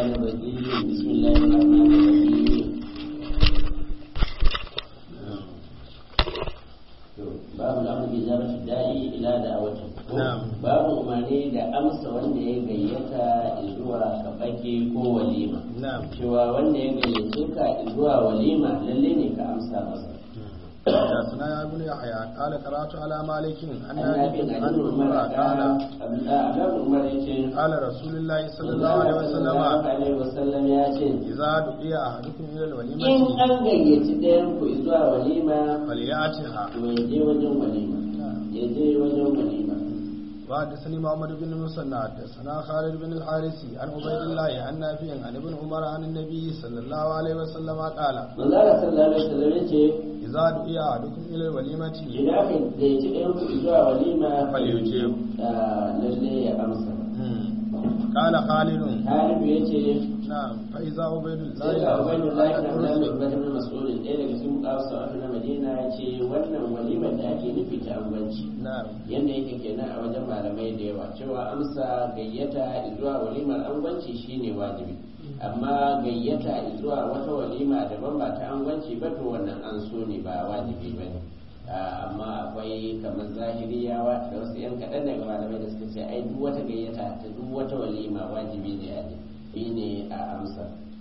الشيطان الرجيم بسم الله الرحمن الرحيم babu al'amur bi zama da'i ila da'awati babu umarni da amsa wanda ya gayyata zuwa kabake ko walima cewa wanda ya gayyace ka zuwa walima lalle ne ka amsa masa حدثنا يا ابن يحيى قال قرات على مالك عن نافع عن عمر قال قال رسول الله صلى الله عليه وسلم ya ce اذا دعي احدكم الى in الوليمه an gayyaci ɗayan ku zuwa walima فلياتها to ya je wajen walima ya je wajen walima وحدثني محمد بن المثنى حدثنا خالد بن الحارثي عن عبيد الله عن نافع عن ابن عمر عن النبي صلى الله عليه وسلم قال manzara sallallahu alaihi wasallam ya ce اذا دعي احدكم الى الوليمه idan aka gayyaci ɗayan ku zuwa walima فليجيب ah, lalle ya amsa قال خالد Halibu ya ce نعم فاذا عبيد الله sai ga ubangiji lafi na الرسل zaɓi ibn mas'ulin ɗaya daga cikin ƙawasa a na madina ya ce wannan walimar da ake nufi ta angwanci نعم yadda yake kenan a wajen malamai da yawa cewa amsa gayyata zuwa walimar angwanci shine wajibi amma gayyata zuwa wata walima daban ba ta angwanci ba to wannan an so ne ba wajibi ba ne amma akwai kamar zahiriyawa da wasu yan kaɗan daga malamai da suka ce ai duk wata gayyata ta duk wata walima wajibi ne a yi ne a amsa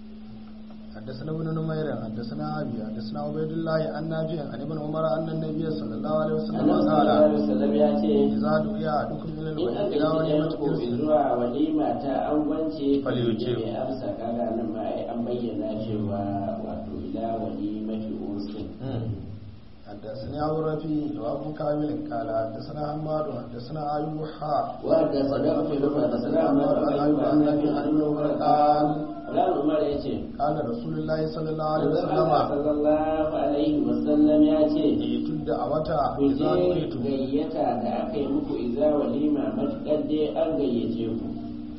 حدثنا ابن نمير حدثنا ابي حدثنا عبيد الله عن نافع عن ابن عمر ان النبي صلى الله عليه وسلم annabi sallallahu قال alaihi wasallam ya ce اذا دعي احدكم الى in aka yi الوليمه ɗayan ku zuwa walima ta angwance Falyuce. ya amsa kaga nan ma ai an bayyana cewa wato ila walimati ursin حدثني ابو رفيع وابو كامل قال حدثنا حماد حدثنا ايوب حاء wanda sadaka fi rufa da sadaka ma da ayyuka annabi annabi umar qal Ran Umar ya ce قال رسول الله صلى الله عليه Allah وسلم sallallahu alaihi wasallam ya ce ائتوا الدعوة ku إذا je دعيتم gayyata da aka yi muku iza walima matuƙar dai an gayyace ku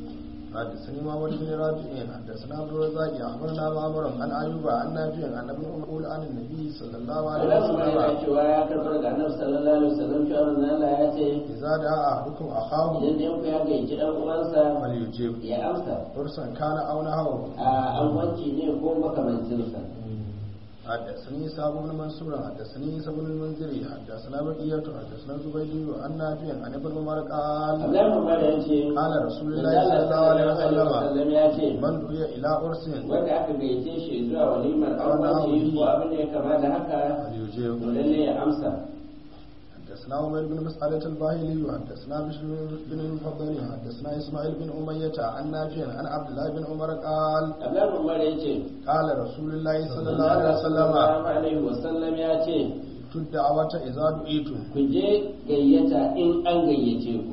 حدثني محمد بن رافع حدثنا عبد الرزاق اخبرنا معمر عن ايوب عن نافع عن ابن عمر يقول عن النبي صلى الله عليه Allah Umar yana وسلم cewa ya karɓar daga annabi sallallahu alaihi wasallam cewa manzon Allah ya ce اذا دعا احدكم اخاه idan da yanku ya gayyaci dan uwansa فليجيب ya amsa فرسا كان او نحوه a angwanci ne ko makamancinsa حدثني إسحاق بن منصور حدثني عيسى بن المنذري حدثنا بقية حدثنا زبيدي عن نافع عن ابن عمر قال Abdullahi Umar ya ce قال رسول manzon الله Allah صلى الله عليه sallallahu alaihi وسلم wasallam ya ce من دعي إلى عرس wanda aka gayyace shi zuwa walimar angwanci ko abin da ya kama da haka فليجيب to lalle ya amsa حدثنا عمر بن مسعدة الباهلي حدثنا بشر بن المفضل حدثنا إسماعيل بن أمية عن نافع عن عبد الله بن عمر قال Abdullahi Umar ya ce قال رسول الله صلى الله عليه وسلم sallallahu alaihi wasallam ya ce الدعوة إذا دعيتم ku je gayyata in an gayyace ku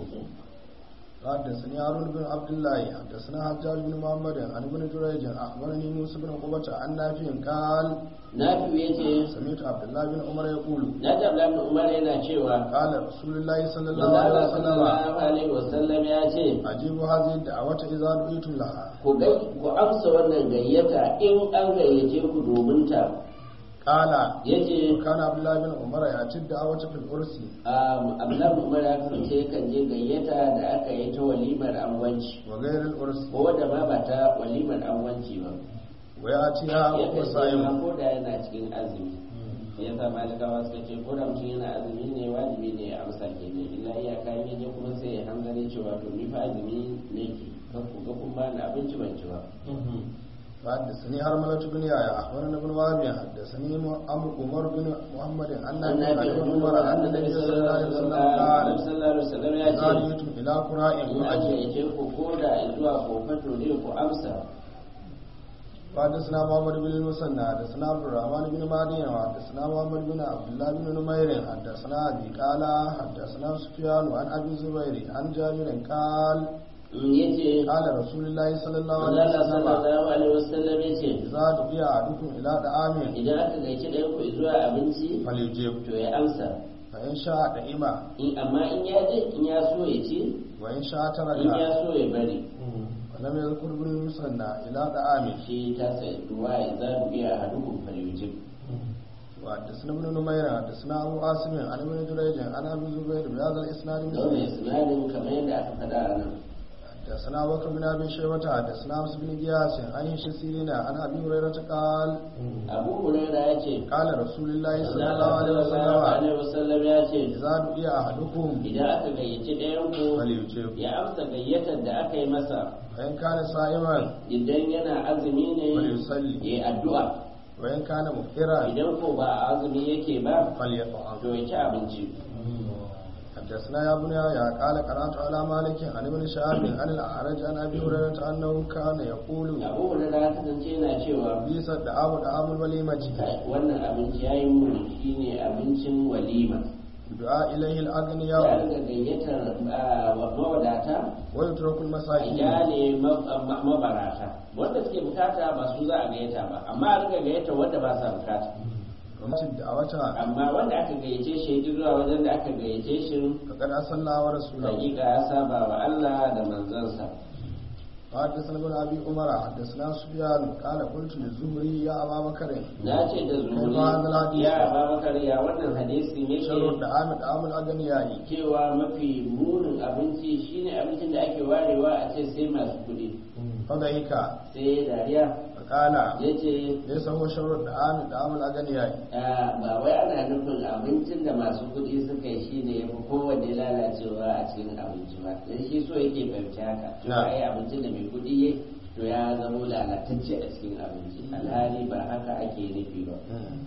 حدثني هارون بن عبد الله حدثنا حجاج بن محمد عن ابن جريج اخبرني موسى بن عقبة عن نافع قال Nafi ya ce سمعت عبد الله بن عمر يقول na ji Abdullahi Umar yana cewa قال رسول الله صلى الله manzon عليه Allah وسلم sallallahu alaihi wasallam ya ce أجيبوا هذه الدعوة إذا دعيتم لها ku gai ku amsa wannan gayyata in an gayyace ku domin ta قال yace كان عبد الله بن عمر يأتي الدعوة في العرس um, Abdullahi Umar ya kasance kan je gayyata da aka yi ta walimar angwanci وغير العرس ko wadda ma ba ta walimar angwanci ba ويأتيها ya وهو kasance صائم ma ko da yana cikin azumi ya sa malikawa suka ce ko da mutum yana azumi ne wajibi ne ya amsa ke ne illa iya kayan yaje kuma sai ya hanzari cewa to ni fa azumi ne ke kan ku ga kun ba ni abinci ban ci ba حدثني هرملة بن يحيى أخبرنا ابن وهب حدثني عمرو عمر بن محمد عن an na نافع fi عن ابن عمر أن النبي صلى الله عليه وسلم قال sallallahu alaihi wasallam ya إذا ce دعيتم إلى قراء in an فأجيبوا gayyace ku ko da zuwa kofato ne ku amsa وحدثنا محمد بن المثنى حدثنا عبد الرحمن بن مهدي وحدثنا محمد بن عبد الله بن نمير حدثنا ابي قال حدثنا سفيان عن ابي الزبير عن جابر قال yace قال رسول الله صلى الله عليه Allah وسلم sallallahu alaihi wasallam yace اذا دعي احدكم الى طعام idan aka gaici ɗayan ku zuwa abinci فليجب to ya amsa فان شاء دعم in amma in ya je in ya so ya ci وان شاء in ya ترك so ya bari ولم يذكر ابن المثنى الى طعام shi ta sai ruwa ya za mu iya hadukum falyujib وحدثنا ابن نمير حدثنا ابو عاصم عن ابن جريج عن ابي الزبير بهذا الاسناد don mai مثله sinadin kamar yadda aka faɗa a nan حدثنا بكر بن ابي شيبه حدثنا عبس بن قياس عن هشام سيرين عن ابي هريره قال abu huraira ya ce قال رسول الله صلى الله Allah عليه sallallahu وسلم alaihi wasallam ya ce اذا دعي احدكم idan aka gayyaci ɗayan ku فليجب ya amsa gayyatar da aka yi masa وان كان صائما idan yana azumi ne فليصلي ya yi addu'a وان كان مفطرا idan ko ba a azumi yake ba فليطعم to ya ci abinci حدثنا يا ابن يحيى قال قرات على مالك عن ابن شهاب عن الاعرج عن ابي هريره انه كان يقول abu huraira ya kasance yana cewa بئس الدعاء دعاء الوليمه "Kai, wannan abinci ya yi muni shine abincin walima دعاء اليه ya الاغنياء riga gayyatar ah, mawadata ويترك a المساكين kyale ma- ma- mabarata wanda suke bukata ba su za a gayyata ba amma a riga gayyata wanda ba sa bukata ومن الدعوة amma wanda aka gayyace shi ya ji zuwa wajen da aka gayyace shi فقد أصلى الله ورسوله hakika ya saba wa Allah da manzansa وحدثنا ابن ابي عمر حدثنا سفيان قال قلت للزهري يا ابا بكر na ce da zuhuri ya babakar ya wannan hadisi ne شر ke الدعام دعام الاغنياء cewa mafi munin abinci shine abincin da ake warewa a ce sai masu kuɗi فضحك sai dariya فقال ya ce ليس هو شر الدعام دعام الاغنياء Ah, ba wai ana nufin abincin da masu kuɗi suka yi shi ne ya fi kowanne lalacewa a cikin abinci ba dan shi so yake fahimci haka to Na. ai abincin da mai kuɗi ya to ya zamo lalatacce a cikin abinci alhali ba haka ake nufi ba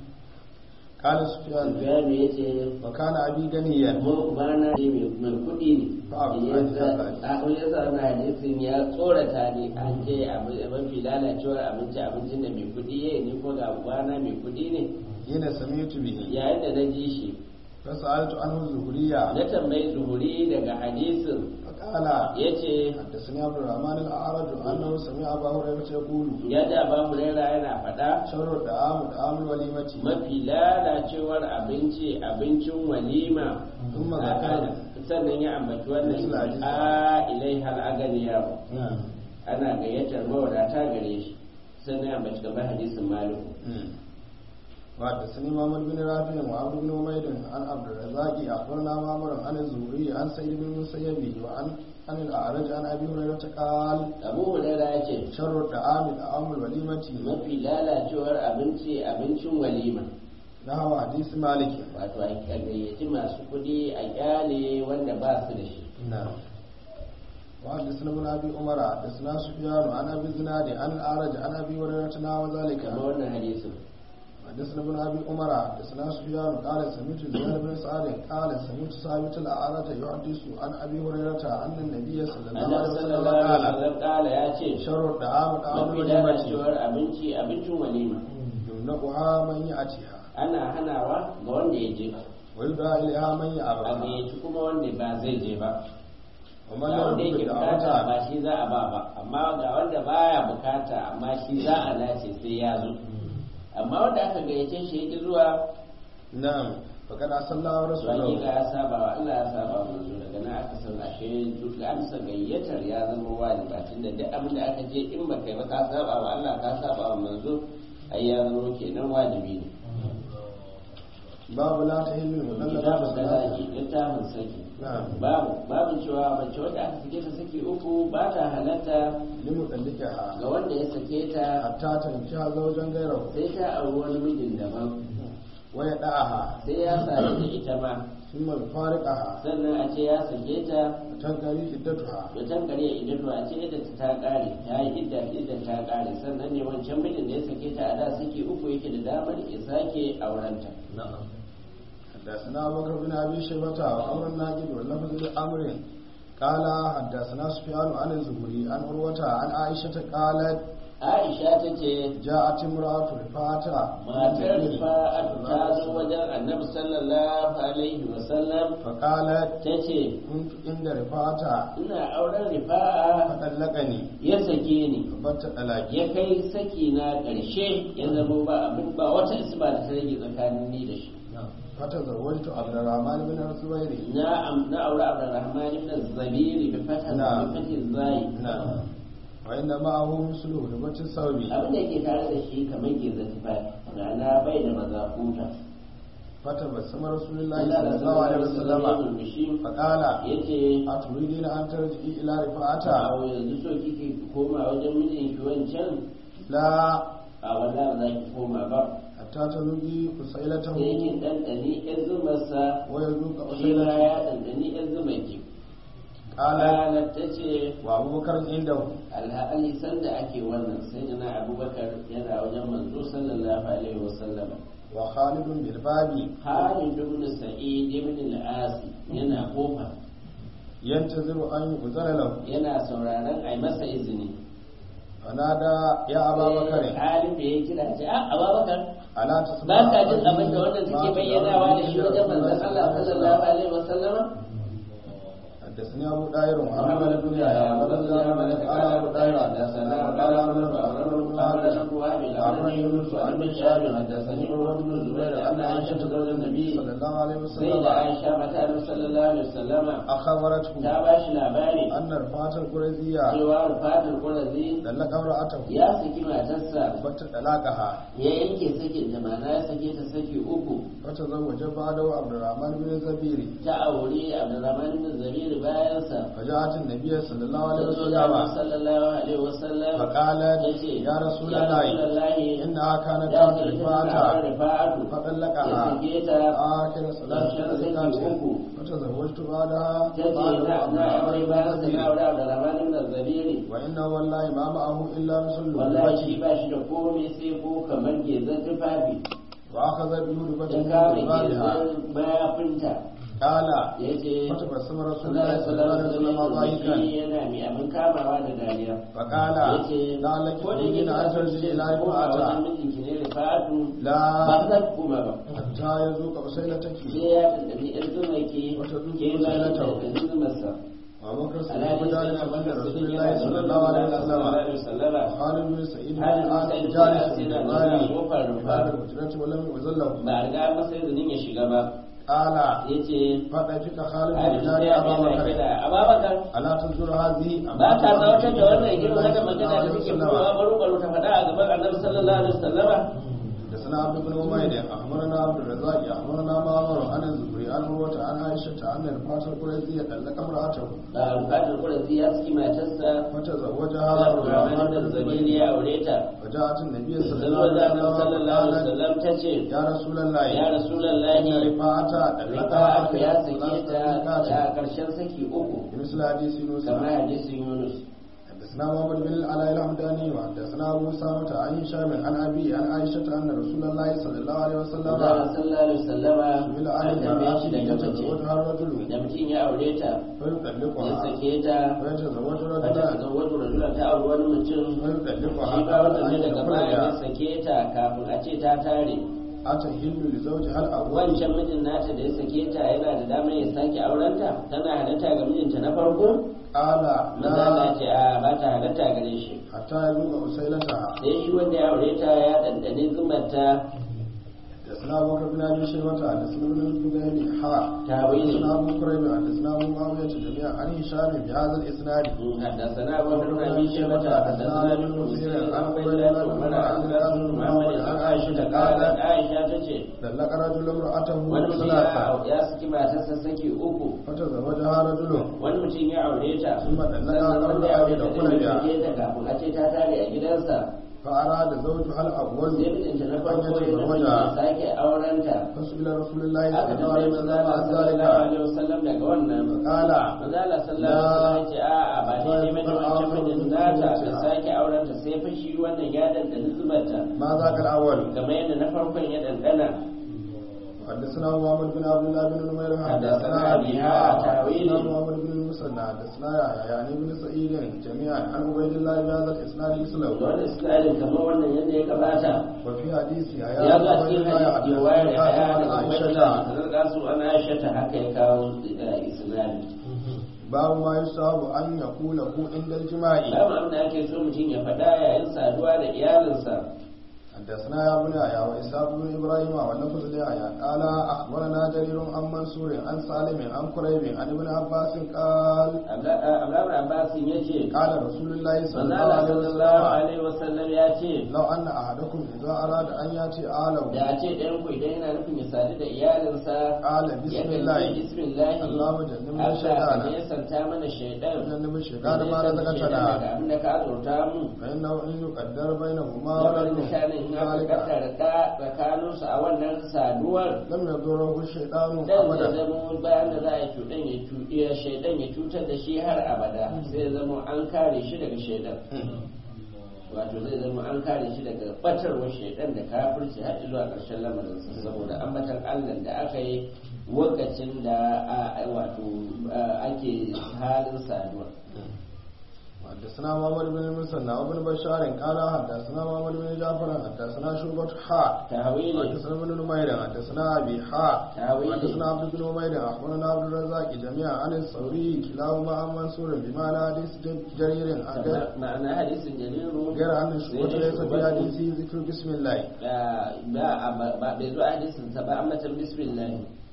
قال سفيان Sufyanu ya ce وكان ابي غنيا mu bana ne mai mai kuɗi ne Ba abu Ya an sa- ji a wani yasa na hadisin ya tsorata ne an ce abu- mafi lalacewar abinci abincin da mai kuɗi ya yi ni ko ga bana mai kuɗi ne حين سمعت به yayin da na ji shi فسالت عنه الزهرية na tambayi zuhuri daga hadisin فقال ya ce حدثني عبد الرحمن الاعرج انه سمع ابا هريره يقول ya da ba hurera yana faɗa شر الدعام دعام الوليمه mafi lalacewar abinci abincin walima ثم A- ذكر sannan ya ambaci wannan Misla hadisi. a ilai hal aganiya ana gayyatar mawadata gare shi sannan ya ambaci gaban hadisin maliku وحدثني محمد بن رافع وعبد بن حميد عن عبد الرزاق اخبرنا معمر عن الزهري عن سعيد بن المسيب وعن عن الاعرج عن ابي هريره قال abu hurera ya ce شر الطعام طعام الوليمه mafi lalacewar abinci abincin walima نحو حديث مالك wato a gayyaci masu kuɗi a kyale wanda ba su da shi نعم وحدثنا ابن ابي عمر حدثنا سفيان عن ابي الزناد عن الاعرج عن ابي هريره نحو ذلك kamar wannan hadisin حدثنا ابن ابي عمر حدثنا سفيان قال سمعت زياد بن سعد قال سمعت ثابت الاعرج يحدث عن ابي هريره ان النبي صلى الله عليه annabi وسلم sallallahu alaihi قال wasallam kala ya ce شر الطعام طعام mafi الوليمه lalacewar abinci abincin walima يمنعها من ياتيها ana hanawa ga wanda ya je ويدعى اليها من a يابها gayyaci kuma wanda ba zai je ba ومن ga لا wanda يرد yake bukata دعوتها ba shi za a ba ba amma ga wanda baya bukata amma shi za a nace sai ya zo amma wanda aka gayyace shi yake zuwa نعم فقد أصلى الله to ورسوله hakika ya saba wa Allah ya saba wa manzo daga nan aka san ashe duk amsa gayyatar ya zama wajiba tunda duk abin da aka je in baka yi ba ka saba wa Allah ka saba wa manzo ai ya zama kenan wajibi ne باب لا تهل المطلقات kitabun talaki littafin saki نعم babu babu cewa mace wadda aka sake ta saki uku ba ta halatta لمطلقها ga wanda ya sake ta حتى تنكح زوجا غيره sai ta auri wani mijin daban ويدعها sai ya sadu da ita ma ثم يفارقها sannan a ce ya sake ta وتنقضي عدتها da can kare idan to a ce idda ta kare ta yi idda idda ta kare sannan ne wancan mijin da ya sake ta a da saki uku yake da damar ya sake aurenta نعم حدثنا أبو بكر بن أبي شيبة وعمر الناجد واللفظ لأمر قال حدثنا سفيان عن الزهري عن عروة عن عائشة قالت Aisha ta ce جاءت امرأة رفاعة matar rifa'at ta zo wajen annabi sallallahu alaihi wasallam فقالت ta ce كنت عند رفاعة ina auren rifa'a فطلقني ya sake ni فبت طلاقي ya kai saki na ƙarshe ya zama ba abin ba wata isba da ta rage tsakanin ni da shi فتزوجت عبد الرحمن بن الزبير na am- na aure Abdurrahman ibn Zabiri bi fatah Na'am. bi fatih zai نعم وإن معه مثله لبت الثوب abin da yake tare da shi kamar gizo tufafi rana bai da mazakuta فتبسم رسول الله Allah صلى da الله عليه sallallahu وسلم alaihi wasallam فقال yace أتريدين أن ترجعي إلى رفاعة a yanzu so kike koma wajen mijinki wancan لا a wanda ba za ki koma ba حتى تذوقي فسيلته sai kin ɗanɗani ƴan zumarsa ويذوق shi ma فسيلته ya ɗanɗani ƴan zumarki قال qalat ta ce وأبو بكر عنده alhali sanda ake wannan sai na abubakar yana wajen manzo sallallahu alaihi wasallam وخالد بالباب Khalid ibn Sa'id ibn al-As yana kofa ينتظر أن يؤذن له yana sauraron ai masa izini فنادى يا أبا بكر Khalid da ya kira ce a Abubakar ألا تسمع ba ka jin قولي abin da wannan ما take bayyanawa da shi wajen تدعوني manzon Allah إلى sallallahu alaihi wasallam حدثني أبو داير محمد محمد بن بن يحيى يحيى حدثنا حدثنا مالك قال أبو داير حدثنا قال عمرو بن عمرو بن عامر عمرو يونس عن بن شهاب حدثني عروة بن الزبير أن عائشة زوج النبي صلى الله عليه sai وسلم da Aisha mata Annabi sallallahu alaihi wasallama أخبرته ta ba shi labari أن رفاعة القريزية cewa Rufatul Qurazi طلق امرأته ya saki matarsa فتطلقها ya yanke sakin ta mana ya sake ta saki uku فتزوج بعده عبد الرحمن بن الزبير ta aure Abdurrahman bin Zabir bayan sa فجاءت النبي صلى الله عليه sallallahu وسلم alaihi wasallam فقالت yace يا رسول ya الله Rasulullahi إنها كانت ya تحت ce ita tana رفاعة aure Rifa'atu ya فطلقها sake ta آخر صلاة ƙarshen saki الزكاة uku فتزوجت بعدها ta ce بعد na عبد na aure الرحمن بن bayan sa na الزبير aure Abdurrahman bin Zabir وإنه والله ما معه إلا مثل wallahi shi اللبة ba shi da komai sai ko kamar gezan tufafi وأخذ بيهودبة ya من kama جبالها gezan mayafinta قال ya ce فتبسم رسول Allah الله صلى الله عليه وسلم ضاحكا yana mai abin kamawa da dariya فقال yace لعلك ko da yake تريدين أن ترجعي إلى ko a wajen رفاعة mijinki ne rifatu ba لا za ku koma ba حتى يذوق أسيلتك sai ya dandani ɗan zuma ke Wata zuciya ke ba na da tau. ɗan zumarsa وأبو بكر alhali الصديق sai جالس na عند baka رسول sirri الله صلى الله عليه وسلم wasallama خالد بن سعيد بن Halin العاص Sa'id bin جالس Al-As في yana الجبال zaune a kofar في rufa. باب الحجرة ولم يؤذن له ba a riga masa izinin ya shiga ba قال ya ce فضحك خالد Halin بن sai جاري ya أبا kira بكر kira Ababakar ألا تنظر هذه ba ka tsawatar da wannan girma haka magana da suke fitowa baro baro ta faɗa a gaban annabi sallallahu alaihi wasallama حدثنا عبد بن عمير اخبرنا عبد الرزاق اخبرنا معمر عن الزهري عن عروه عن عائشه ان الفاتح القريزي طلق امراته ba bukatar kurasi ya saki matarsa فتزوجها Allah عبد الرحمن Rahman بن da Zabiri الزبير ya aure ta فجاءت النبي صلى sai الله wajen عليه annabi وسلم sallallahu alaihi قالت wasallam ta ce يا رسول الله ya ان rasulullahi رفاعه طلقها rifa'atu ya آخر sake ta ثلاث a ƙarshen saki uku مثل حديث يونس kamar hadisin Yunus حدثنا محمد بن العلاء الحمداني وحدثنا ابو اسامه عن هشام عن ابي عن عائشه ان رسول الله صلى الله عليه وسلم Allah sallallahu alaihi wasallama سئل عن an tambaye shi daga المرأة mace يتزوجها الرجل da mutum ya aure ta ya فيطلقها sake ta ويتزوج wata رجلا ta wajen rajula ta auri wani mutum فيطلقها shi ba قبل wannan أن ne daga baya ya يدخلها sake ta kafin a ce ta tare أتهل لزوجها الأول wancan mijin nata da ya sake ta yana da damar ya sake aurenta tana halatta ga mijinta na farko قال maza na لا ce a ba ta halatta gare shi حتى يذوق أسيلتها sai shi wanda ya aure ta ya dandane zumarta حدثنا أبو بكر بن أبي شيبة حدثنا ابن الزبير حا تاويل حدثنا أبو كريب حدثنا أبو معاوية جميعا عن هشام بهذا الإسناد حدثنا أبو بكر بن أبي شيبة حدثنا ابن مسير عن عبيد الله بن عمر عن القاسم بن محمد عن عائشة قالت عائشة تجي طلق رجل امرأته wani mutum ثلاثة ya ya saki matarsa saki uku فتزوجها رجل wani mutum ya aure ta ثم طلقها sannan قبل wanda ya أن aure ta يدخل din ya بها sake ta kafin a ce ta tare a gidansa فأراد زوجها الأول sai mijinta na أن farko ya zama ya يتزوجها sake aurenta فسئل رسول الله aka صلى الله tambaye عليه manzo وسلم Allah عن sallallahu ذلك alaihi wasallam daga wannan قال manzo Allah sallallahu alaihi wasallam ya ce a'a ba daidai bane wancan mijin nata ta sake aurenta sai fa shi wannan ya dandana zubarta ما ذاك الأول kamar yadda na farkon ya dandana حدثنا محمد بن عبد الله بن نمير حدثنا أبي أبيها تاويل. حدثنا محمد بن المثنى حدثنا يحيى يعني بن سعيد جميعا عن عبيد الله بهذا الإسناد da مثله wani isnadin kamar wannan yadda ya gabata وفي حديث يحيى ya عن ga عبيد cikin الله hadisi riwayar da حدثنا ya عن da عائشة wani da su ana aisha ta haka ya kawo isnadin باب ما يصاب أن يقول له عند الجماع babu abin da ake so mutum ya faɗa yayin saduwa da iyalinsa حدثنا يا ابن يحيى وإسحاق بن إبراهيم واللفظ ليحيى قال أخبرنا جرير عن منصور عن سالم عن قريب عن ابن عباس قال Abdullahi Abbasin ya ce قال رسول الله صلى الله manzala عليه sallallahu وسلم alaihi wasallam ya ce لو أن أحدكم إذا أراد أن يأتي آله da a ce ɗayan ku idan yana nufin ya sadu da iyalinsa قال ya بسم ce الله bismillahi اللهم جنبنا Allah الشيطان ka nesanta mana shaidan جنب ka الشيطان ما nesanta shaidan رزقتنا daga abin da ka azurta mu فإنه إن يقدر بينهما lamarin ولد da shanin in aka ذلك kaddara da tsakaninsu a wannan saduwar لم يضره الشيطان dan zai أبدا zama bayan da za a cuɗan ya cuɗi shaidan ya cutar da shi har abada zai zama an kare shi daga shaidan wato zai zama an kare shi daga batarwar shaidan da kafirci har zuwa ƙarshen lamarinsa saboda ambatan allah da aka yi lokacin da a- wato a- ake halin saduwa حدثنا محمد بن المثنى وابن بشار قال حدثنا محمد بن جعفر حدثنا شعبة حاء tawili حدثنا ابن نمير حدثنا ابي حاء تأويل. حدثنا عبد بن نمير اخبرنا عبد الرزاق جميعا عن الثوري كلاهما عن منصور بمعنى حديث جرير عن غير- ma'ana hadisin jariru غير ان الشعبة sai ليس في shubatu حديثه ذكر بسم الله ba ba bai zo a hadisin sa ba ambatan bismillah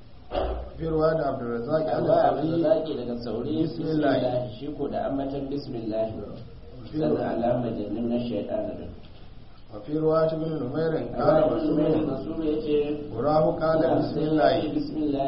في رواية عبد الرزاق عن Allah abu da الثوري zaki daga sauri Bismillah. bismillah shi ko da ambatan bismillah sannan alama jannin na shaitan din وفي رواية ابن نمير قال Allah مسلم Rasul ya ce وراه قال بسم الله bismillah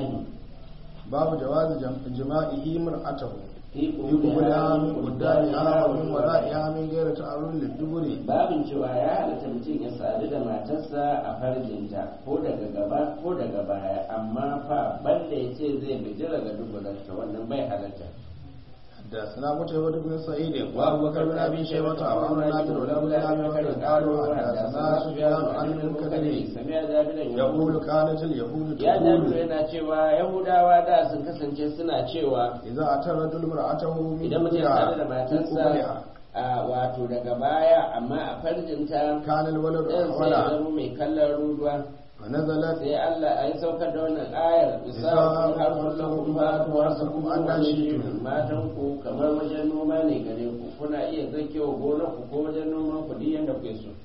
باب جواز جم- جماعه مرأته fi يقبلها من قدامها ومن qubulha ورائها من غير تعرض للدبر babin cewa ya halatta mutum ya sadu da matarsa a farjinta ko daga gaba ko daga baya amma fa banda ya ce zai bijira ga dubularta wannan bai halatta حدثنا قتيبة بن سعيد وابو بكر بن ابي شيبة وعمر بن عبد الله بن ابي بكر قالوا حدثنا سفيان عن المنكدر samiya jabiran يقول كانت اليهود ya jabiru تقول yana cewa yahudawa da sun kasance suna cewa إذا أتى الرجل امرأته من idan mutum ya sadu da قبلها matarsa a wato daga baya amma a farjinta كان الولد ɗan sai ya أحولا zama mai kallon ruduwa فنزلت sai Allah a yi saukar da wannan ayar isa kun harfar lakum ba ku wasa kuma an dashi matan ku kamar wajen noma ne gare ku kuna iya zakewa gonar ku ko wajen noman ku duk yanda kuke so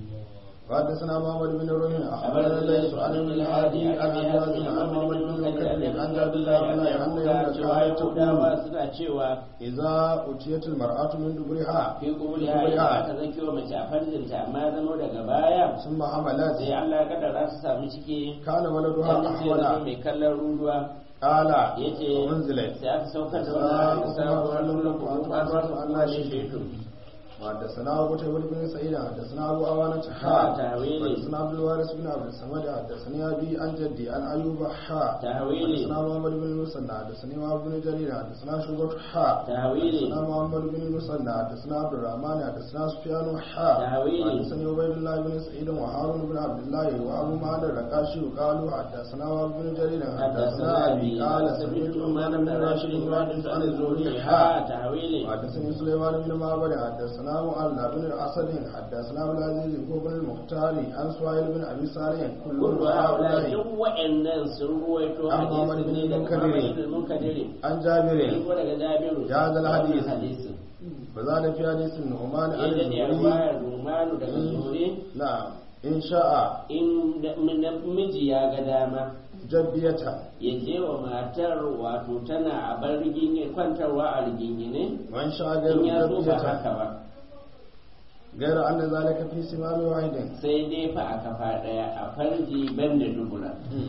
وحدثنا محمد بن رمح أخبرنا ليس عن ابن الهادي عن أبي حازم عن محمد بن مكتب عن عبد الله بن أن يوم كانت تقول Yahudawa suna cewa إذا أتيت المرأة من دبرها fi kubuli hari aka zakewa mace a farjinta amma zama daga baya ثم حملت sai Allah ya kaddara su samu ciki كان ولدها yadda sai zama أحولا mai kallon ruduwa قال yace وانزلت sai aka saukar da wannan ayar sabuwar lakum an kwaso Allah shi shaitu وحدثنا أبو تيمور بن سعيد حدثنا أبو أوانة ها، حاء تأويلي. حدثنا عبد الوارث بن عبد الصمد حدثني أبي عن جدي عن أيوب حاء تأويلي. حدثنا محمد بن المثنى حدثني وهب بن جرير حدثنا شعبة حاء تأويلي. حدثنا محمد بن المثنى حدثنا عبد الرحمن حدثنا سفيان حاء تأويلي. حدثني عبيد الله بن سعيد وهارون بن عبد الله وأبو معد الرقاشي قالوا حدثنا وهب بن جرير حدثنا أبي قال سمعت عمان بن راشد يحدث عن الزهري حاء تحويلي حدثني سليمان بن معبد حدثنا مؤلى بن الاسد حدثنا عبد العزيز بن المختار عن سهيل بن ابي صالح كل كل هؤلاء هؤلاء duk wa'annan sun ruwaito An Muhammad hadisi bin ne daga Munkadiri. Muhammad bin Munkadiri عن sun جابر ko daga Jabiru Ya zal hadis. hadisin وزاد في حديث النعمان عن ya dade الزهري ruwayar Rumanu daga Zuhri نعم إن شاء in da- miji ya ga dama جبية ya je wa matar wato tana a bar rigingine kwantarwa a rigingine وإن شاء غير in ya so ba جبية haka ba غير أن ذلك في سمام واحد sai dai fa a kafa daya a farji banda dubura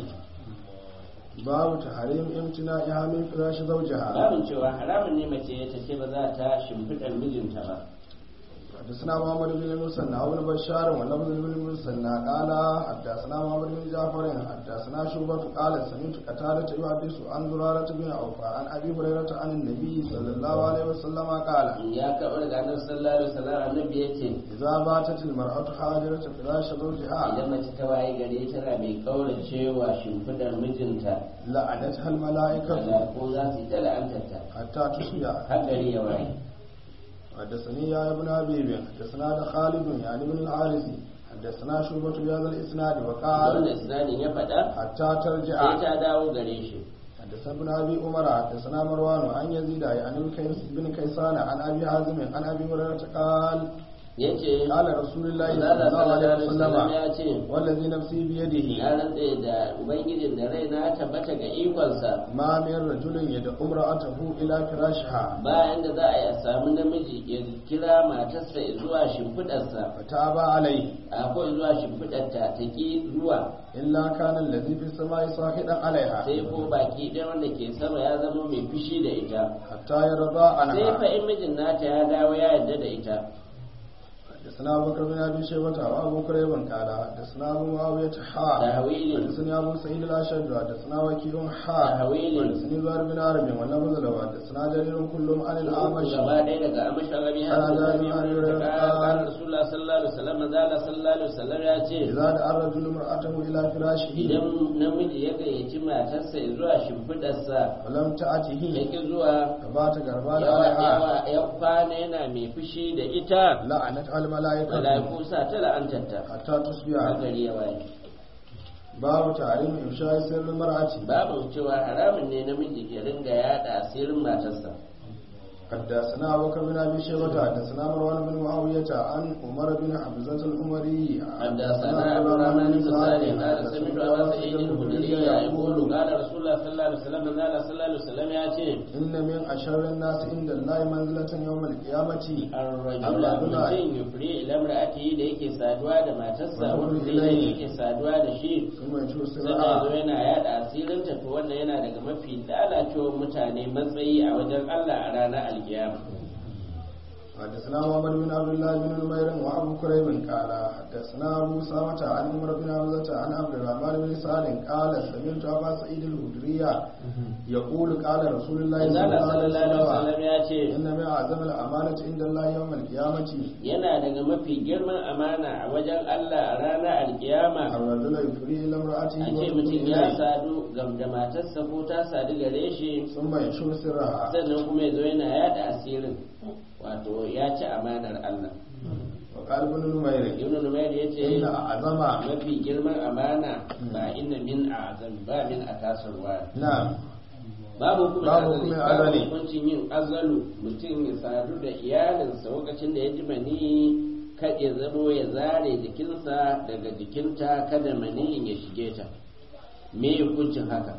باب تحريم امتناعها من فراش زوجها babin cewa haramun ne mace ta ce ba za ta shimfiɗar mijinta ba حدثنا محمد بن المثنى وابن بشار ولفظ بن المثنى قال حدثنا محمد بن جعفر حدثنا شعبة قال سمعت قتادة يحدث عن زرارة بن عوف عن ابي هريرة عن النبي صلى الله عليه وسلم قال ya kaɓa daga annabi sallallahu alaihi wasallam annabi ya ce إذا باتت المرأة حاجرة فراش زوجها idan mace ta waye gare tana mai kaurace wa shimfiɗar mijinta لعنتها الملائكة kaza ko za su yi ta la'antarta حتى تصبح har gari ya waye حدثني يا ابن ابي حدثنا خالد يعني بن الحارث حدثنا شعبة بهذا الاسناد wannan وقال isnadin ya faɗa حتى ترجع sai ta dawo gare shi حدثنا ابن ابي عمر حدثنا مروان عن يزيد عن الكيس بن كيسان عن ابي حازم عن ابي هريره قال yace قال رسول الله Allah صلى الله عليه sallallahu alaihi wasallam وسلم ya ce والذي نفسي بيده ya rantse da ubangijin da raina ya tabbata ga ikonsa ما من رجل يدعو امرأته إلى فراشها bayan da za a yi a samu namiji ya kira matarsa zuwa shimfiɗarsa فتاب عليه akwai zuwa shimfiɗarta ta ki zuwa إلا كان الذي في السماء صاحدا عليها sai ko baki ɗaya wanda ke sama ya zama mai fushi da ita حتى يرضى sai fa عنها in mijin nata ya dawo ya yarda da ita حدثنا أبو بكر بن أبي شيبة وأبو كريب قال حدثنا أبو معاوية حاء تهويل. حدثني أبو سعيد الأشد حدثنا وكيع حاء تهويل. حدثني زهير بن عرب ولفظ له حدثنا جرير كلهم عن الأعمش gaba ɗaya daga amashin rabi har Ana da jami'ar rabi Ibrahim ta Khan. kan rasulullah sallallahu alaihi wasallam manzo Allah sallallahu alaihi wasallam ya ce إذا دعا الرجل امرأته إلى فراشه idan namiji ya gayyaci matarsa zuwa shimfiɗarsa ولم ya تأته ki zuwa فبات غربان yawa عليها yawa ya kwana yana mai fushi da ita لعنت الملائكة malaiku sa ta la'antarta حتى a تصبح gari ya waye باب تعليم إفشاء سر المرأة babu cewa haramun ne namiji ya ringa yada asirin matarsa حدثنا أبو بكر بن أبي شيبة حدثنا مروان بن معاوية عن عمر بن حمزة الأمري حدثنا ابو الرحمن بن صالح قال سمعت ابا سعيد الخدري يقول قال رسول الله صلى الله عليه وسلم من قال صلى الله عليه وسلم يا ce إن من أشر الناس عند الله منزلة يوم القيامة الرجل mutum yufri ila imra'atihi da yake saduwa da matarsa wanda zai yake saduwa da shi ثم يشوف sannan ya zo سرعة yana yada asirinta to wannan yana daga mafi lalacewar mutane matsayi a wajen Allah a ranar alkiyama حدثنا محمد بن عبد الله بن نمير وابو كريب قال حدثنا ابو سامة عن عمر بن حمزة عن عبد الرحمن بن سالم قال سمعت ابا سعيد الخدري يقول قال رسول الله صلى Allah الله عليه sallallahu alaihi وسلم wasallam ya ce إن من أعظم الأمانة عند الله يوم القيامة yana daga mafi girman amana a wajen Allah a ranar alkiyama الرجل يفري إلى امرأته a ce وتفري mutum ya إليه sadu gam da matarsa ko ta sadu gare shi ثم ينشر سرها sannan kuma ya zo yana yada asirin wato ya ci amanar Allah وقال ابن نمير ibn numayr ya ce إن أعظم mafi girman amana ba inna min azam ba min akasarwa نعم babu kuma Babu azali kuma babu azali. hukuncin yin azalu mutum ya sadu da iyalinsa lokacin da ya ji mani kada ya zamo ya zare jikinsa daga jikinta kada maniyin ya shige ta me hukuncin haka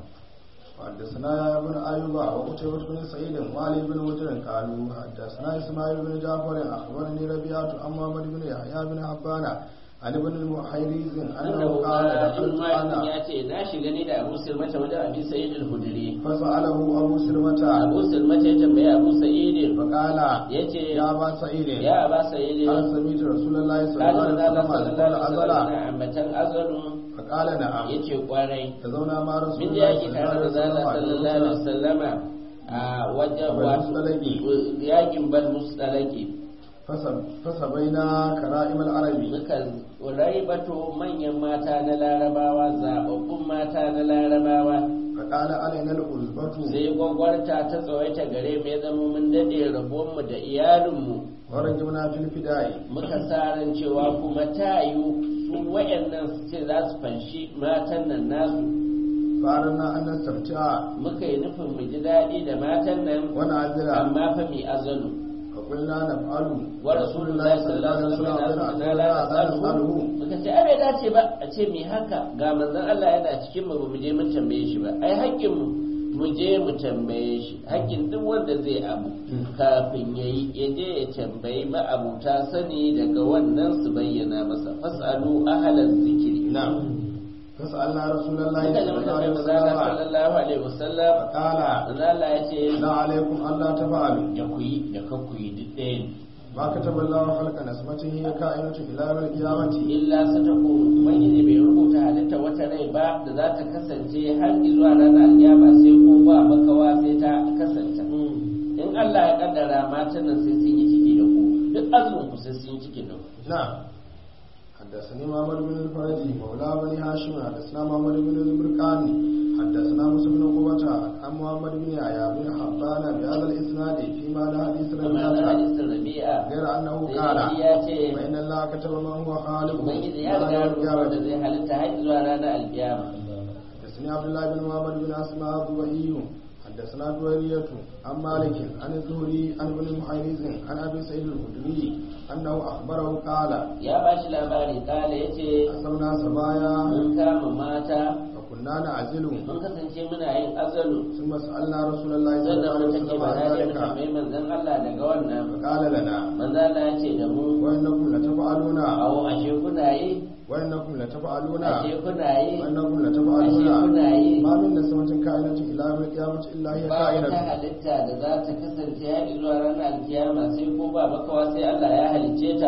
حدثنا ابن أيوب وقتيبة بن سعيد وعلي بن وجر قالوا حدثنا إسماعيل بن جعفر أخبرني ربيعة عن محمد بن يحيى بن حبان عن ابن المحيريز أنه annahu قال qala دخلت ibn malik أنا ya ce na shiga ni da abu sirmata wajen abi sa'id al-hudri فسأله أبو سلمة abu sirmata ya tambaye abu sa'id فقال yace يا أبا سعيد ya aba sa'id هل سمعت رسول الله صلى الله قال عليه Allah وسلم sallallahu يقول alaihi wasallam أزلا na ambatan azalu فقال نعم yace kwarai تزونا مع رسول min da الله yaki صلى tare da الله zala عليه sallallahu alaihi وسلم wasallama a wajen Bal wato mustalaki. yakin bal mustalaki فسب- فسبينا كرائم العرب muka raibato manyan mata na larabawa zababbun mata na larabawa فقال علينا الألبة sai gwagwarta ta tsawaita gare mu ya zama mun dade rabonmu da iyalinmu ورجمنا في الفداء muka sa ran cewa kuma ta yiwu su wayannan su ce za su fanshi matan nan nasu فأردنا أن نستمتع muka yi nufin mu ji daɗi da matan nan ونعزل amma fa mai azalu فقلنا نفعل wa rasulullahi sallallahu alaihi wasallam na la nasalu muka ce ai bai dace ba a ce mi haka ga manzon Allah yana cikin mu ba mu je mun tambaye shi ba ai haƙƙin mu mu je mu tambaye shi haƙƙin duk wanda zai abu kafin yayi ya je ya tambayi ma'abuta sani daga wannan su bayyana masa fasalu ahlaz zikri نعم فسألنا رسول الله muka صلى ji الله عليه muka وسلم sallallahu alaihi wasallam فقال manzon Allah ya ce لا عليكم ألا تفعلوا da ku yi da ka ku yi duk ɗaya ne ما كتب الله خلق نسمته هي كائنة إلى يوم القيامة illa satako ubangiji bai rubuta halitta wata rai ba da za ta kasance har zuwa ranar alkiyama sai ko ba makawa sai ta kasance in Allah ya kaddara matan nan sai sun yi ciki da ku duk azumin ku sai sun yi ciki da ku نعم حدثني محمد بن الفرج مولى بني هاشم حدثنا محمد بن البرقاني حدثنا موسى بن عقبة عن محمد بن يحيى بن حبان بهذا الإسناد فيما لا حديث amma na ربيعة hadisin rabi'a غير أنه sai قال dai ya ce فإن الله كتب ما هو خالق ubangiji ya riga ya rubuta da zai halitta har zuwa ranar alkiyama حدثني عبد الله بن محمد بن أسماء الضبعي حدثنا دويرية عن مالك عن الزهري عن ابن محيرز عن ابي سعيد الخدري انه اخبره قال ya ba shi labari kala ya ce اصبنا سبايا mun kama mata فكنا نعزل mun kasance muna yin azalu ثم سالنا رسول الله صلى الله sannan عليه mun take وسلم ba عن da muka ذلك mai manzon Allah daga wannan فقال لنا manzon Allah ya ce da mu وانكم لتفعلون awo ashe kuna yi وانكم لتفعلون ashe kuna yi وانكم ashe لتفعلون kuna yi ما من نسمة كائنة الى يوم القيامة الا هي ba wata كائنة halitta da za ta kasance har zuwa ranar alkiyama sai ko ba makawa sai Allah ya halicce ta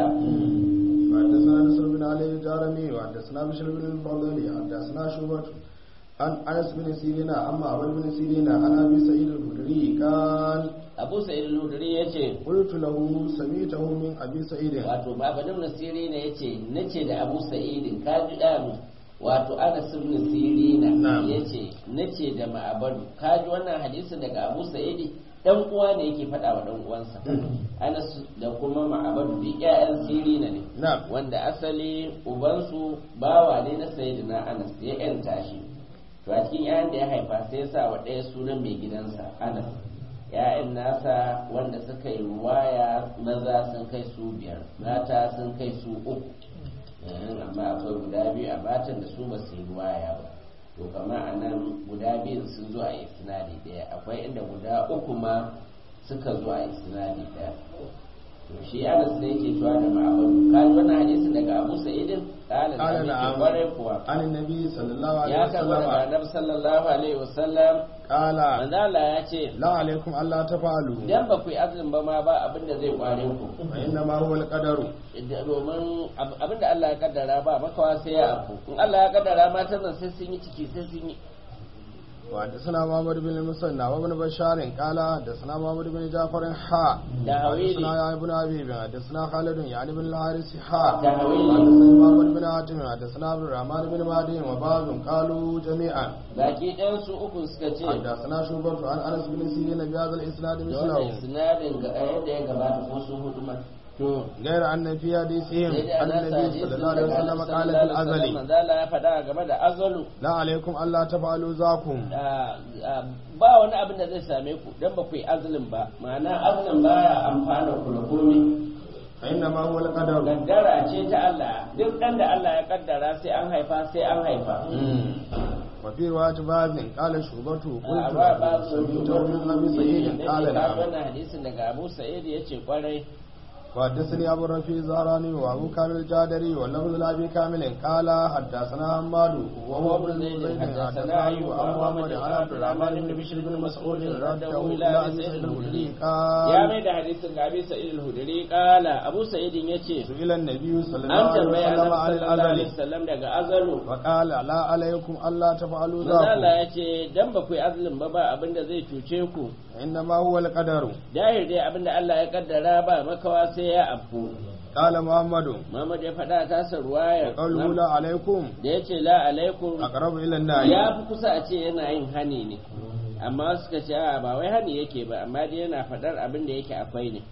حدثنا نصر بن علي الجارمي وحدثنا بشر بن الفضل حدثنا شعبة عن انس بن سيرين اما عمر بن سيرين عن ابي سعيد الخدري قال Abu Sa'id al-Hudri yace قلت له سميته من ابي سعيد wato babanin nasiri ne yace nace da Abu Sa'id ka ji da mu wato Anas ibn Sirina Na'am. yace nace da Ma'abadu ka ji wannan hadisin daga Abu Sa'id dan uwa ne yake faɗa wa dan uwansa Anas da kuma Ma'abadu duk ƴaƴan Sirina ne نعم wanda asali ubansu bawa ne na Sayyidina Anas ya yanta shi to a cikin ƴaƴan da ya haifa sai ya sa wa ɗaya sunan mai gidansa Anas ‘ya'yan nasa wanda suka yi ruwaya maza sun kai su biyar mata sun kai su uku Eh, amma akwai guda biyu a matan da su ba su yi ruwaya ba to kama a nan guda biyun sun zo a isnadi ɗaya akwai inda guda uku ma suka zo a isnadi ɗaya to shi anas ne yake cewa da ma'abadu ka ji wannan hadisin daga abu sa'idin ƙala da قال hadisi نعم kwarai kuwa عن النبي صلى الله عليه ya karɓa daga وسلم annabi sallallahu alaihi wasallam قال manzo Allah ya ce لا عليكم الا تفعلوا idan ba ku yi azumin ba ma ba abin da zai kware ku فانما هو القدر Da- domin ab- abin da Allah ya kaddara ba makawa sai ya afu in Allah ya kaddara matan nan sai sun yi ciki sai sun yi وحدثنا محمد بن المثنى وابن بشار قال حدثنا محمد بن جعفر حاء تهويلي. حدثنا يا ابن ابي بن حدثنا خالد يعني بن الحارث حاء تهويلي. حدثنا محمد بن حاتم حدثنا عبد الرحمن بن مهدي وبعض قالوا جميعا baki ɗayan su uku suka ce حدثنا شعبة عن انس بن سيرين بهذا الاسناد da wannan مثله sinadin ga yadda ya gabata ko sun hudu ma to غير ان في حديثهم sai dai ان ana sa النبي hadisin صلى الله عليه daga وسلم Annabi قال sallallahu في alaihi wasallam, الازل manzo Allah ya faɗa game da azalu لا عليكم الا تفعلوا ذاكم Ah, ah, ba wani abin da zai same ku dan ba ku yi azulin ba ma'ana azulin baya amfana ku da komai فانما هو القدر kaddara ce ta Allah duk ɗan da Allah ya kaddara sai an haifa sai an haifa وفي رواية باز قال شعبة a ba ba قلت su سمعته من ابي سعيد قال نعم wannan hadisin daga Abu Sa'id yace kwarai وحدثني ابو الرفيع الزهراني وابو كامل الجادري واللفظ لابي كامل قال حدثنا حماد وهو ابن زيد حدثنا ايوب عن محمد عن عبد الرحمن بن بشر بن مسعود رده الى ابي سعيد الخدري ya قال mai da hadisin ga Abi Sa'id al-Hudri kala Abu Sa'id yace سئل النبي صلى an الله عليه tambaya وسلم عن Annabi sallallahu alaihi الازل wasallam daga azalu فقال لا عليكم الا تفعلوا manzo Allah ذاك ya ce dan ba ku yi azulin ba ba abin da zai cuce ku انما هو القدر dahir dai abin da Allah ya kaddara ba makawa sai ya afku قال محمد Muhammad ya faɗa ta sa ruwayar قوله لا عليكم da ya ce la alaikum اقرب الى النار ya fi kusa a ce yana yin hani ne amma suka ce a ba wai hani yake ba amma dai yana faɗar abin da yake akwai ne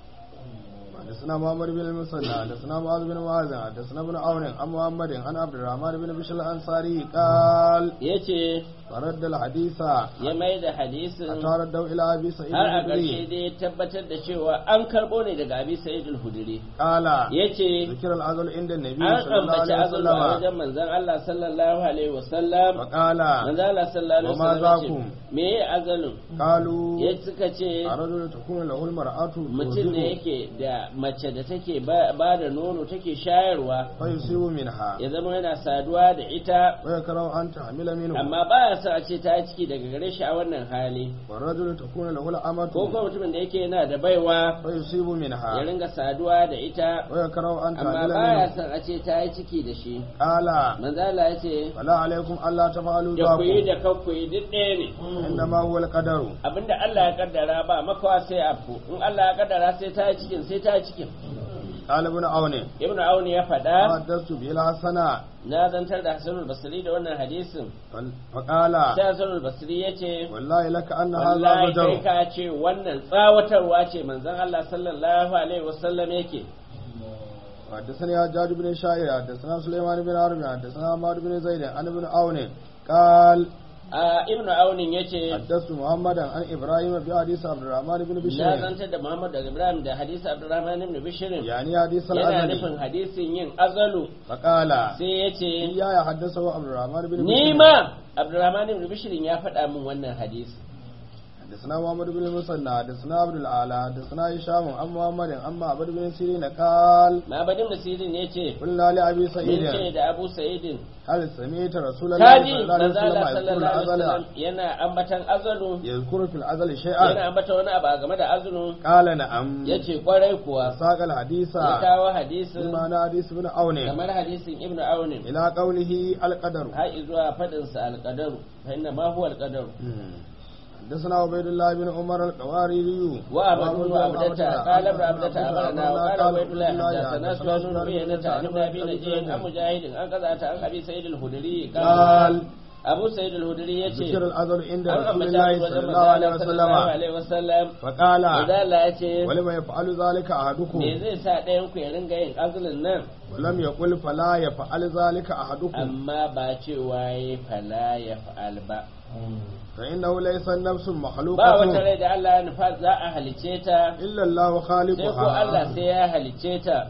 حدثنا محمد بن المثنى حدثنا معاذ بن معاذ حدثنا ابن عون عن محمد عن عبد الرحمن بن بشر الانصاري قال ya ce فرد الحديث ya mai da hadisin حتى ردوا الى ابي سعيد har a ƙarshe الخدري dai ya tabbatar da cewa an karɓo ne daga abi sa'id al-hudri قال ya ce ذكر العزل عند النبي an صلى الله ambaci عليه azulu a وسلم wajen manzon Allah sallallahu alaihi wasallam وقال manzon Allah sallallahu alaihi Wa ma wasallam ya ce zakum? me ya azalun قالوا ya suka ce الرجل تكون له المرأة mutum ne ترضعه yake da mace da take ba ba da nono take shayarwa فيصيب منها ya zama yana saduwa da ita ويكره أن تحمل منه amma baya son a ce ta yi ciki daga gare shi a wannan hali والرجل تكون له ko الأمة kuma mutumin da yake yana da baiwa فيصيب ya منها ringa saduwa da ita ويكره أن amma تحمل baya منه son a ce ta yi ciki da shi قال manzala ya ce فلا عليكم ألا تفعلوا da ku yi ذاك da kanku yi duk ɗaya ne إنما هو القدر abinda Allah ya kaddara ba makawa sai afku in Allah ya kaddara sai ta yi cikin sai ta yi cikin قال ابن عون ibnu auni ya faɗa حدثت به الحسنة na zantar da hasanul basri da wannan hadisin فقال sai hasanul basri ya ce والله لك أن هذا wallahi kai بدر ka ce wannan tsawatarwa ce manzon Allah sallallahu alaihi wasallam yake حدثني حجاج بن شاعر حدثنا سليمان بن عربي حدثنا عمار بن زيد عن ابن عون قال a ibnu aunin yace حدثت محمدا عن ابراهيم في حديث عبد الرحمن بن na بشير zantar da Muhammad da Ibrahim da hadisi Abdurrahman ibn Bishr يعني حديث yana الأزلي nufin hadisin yin azalu فقال sai yace إياي حدثه عبد الرحمن بن ni بشير ma Abdurrahman ibn Bishr ya faɗa min wannan hadisi حدثنا محمد بن المثنى حدثنا عبد الأعلى حدثنا هشام عن محمد عن معبد بن سيرين قال Mabadin Nasirin yace قلنا لأبي mun سعيد ce da Abu Sa'idin هل سمعت رسول الله kaji صلى الله عليه manzo Allah وسلم يذكر sallallahu alaihi الأزل wasallam yana ambatan azalu يذكر في الأزل yana شيئا ambata wani abu a game da azulu قال نعم yace kwarai kuwa ساق الحديث ya kawo hadisin بمعنى حديث بن عون kamar hadisin Ibn Aunin إلى قوله القدر har zuwa fadin sa alqadaru fa inna ma huwa alqadaru حدثنا عبيد الله بن عمر القواريري وأحمد بن عبدة قال ابن عبدة أخبرنا وقال عبيد الله حدثنا سفيان بن عيينة عن ابن أبي نجيح عن مجاهد عن قزعة عن أبي سعيد الخدري قال أبو سعيد الخدري يتي ذكر الأزل عند an رسول ambata الله wajen صلى الله عليه manzo sallallahu وسلم alaihi wasallam فقال manzo Allah ya ce ولما يفعل ذلك أحدكم me zai sa ɗayan ku ya ringa yin azulin nan ولم يقل فلا يفعل ذلك أحدكم amma ba cewa ya fala ya fa'al ba فإنه ليس النفس ba wata مخلوقة rai da Allah ya nufa za a halice ta إلا الله sai ko Allah خالقها sai ya halice ta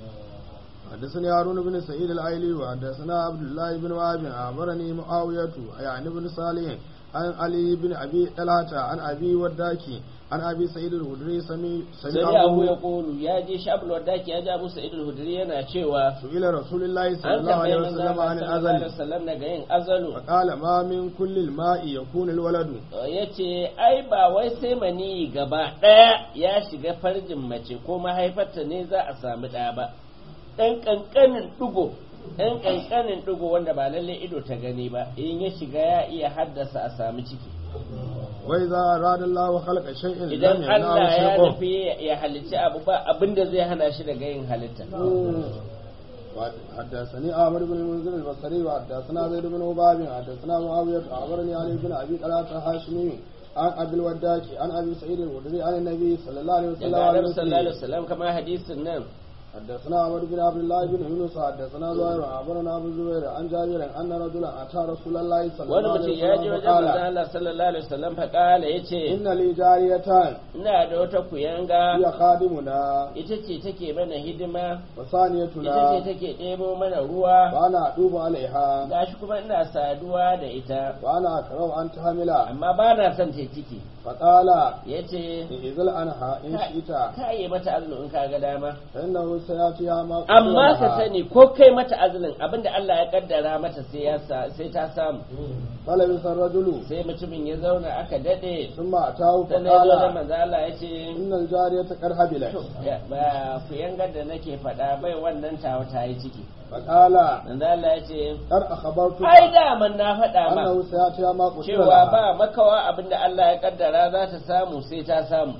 حدثني هارون بن سعيد العيلي وحدثنا عبد الله بن وهب أخبرني معاوية يعني بن صالح عن علي بن أبي طلحة عن أبي وداكي عن أبي سعيد الخدري سمي sai abu ya سمعه kolu ya je shabul wadaki ya ji abu sa'id al-hudri yana cewa سئل رسول الله صلى an الله عليه tambaye manzo وسلم Allah عن sallallahu alaihi الأزل wasallam daga yin azalu فقال ما من كل الماء يكون الولد yace ai ba wai sai mani gaba daya ya shiga farjin mace ko mahaifarta ne za a samu ɗa ba ɗan ƙanƙanin ɗigo ɗan ƙanƙanin ɗigo wanda ba lalle ido ta gani ba in ya shiga ya iya haddasa a samu ciki وإذا أراد الله خلق شيء لم idan يمنعه Allah ya شيء nufi ya halicci abu ba abinda zai hana shi daga yin halitta حدثني عامر بن المنذر البصري وحدثنا زيد بن عباب حدثنا معاوية أخبرني علي بن أبي طلحة الهاشمي عن أبي الوداك عن أبي سعيد الخدري عن النبي صلى الله عليه وسلم daga عن Annabi sallallahu alaihi مثله. wasallam kamar hadisin nan حدثنا عمر بن عبد الله بن يونس حدثنا زهير أخبرنا أبو الزبير عن جابر أن رجلا أتى رسول الله صلى wani الله mutum عليه ya je وسلم wajen manzon فقال Allah sallallahu alaihi wasallam fa kala yace إن لي جاريتان ina da wata kuyanga هي خادمنا ita ce take mana hidima ita وثانيتنا ce take ɗebo mana ruwa وأنا أتوب عليها gashi kuma ina saduwa da ita وأنا أكره أن تحمل amma ba na son ta ciki فقال yace إذل عنها إن شئت ka yi mata azumi in ka ga dama فإنه سيأتيها ما قدر amma ka لها. sani ko kai mata azumin abinda Allah ya kaddara mata sai ya sa- sai ta samu فلبث الرجل sai mutumin ya zauna aka dade ثم أتاه sannan ya zo da فقال manzo Allah ya ce إن الجارية قد هبلت Ya- ba ku yangar da nake faɗa bai wannan tawa ta yi ciki فقال manzo Allah ya ce قد أخبرتك ai daman na faɗa ma أنه سيأتيها ما قدر cewa لها ba makawa abinda Allah ya kaddara za ta samu sai ta samu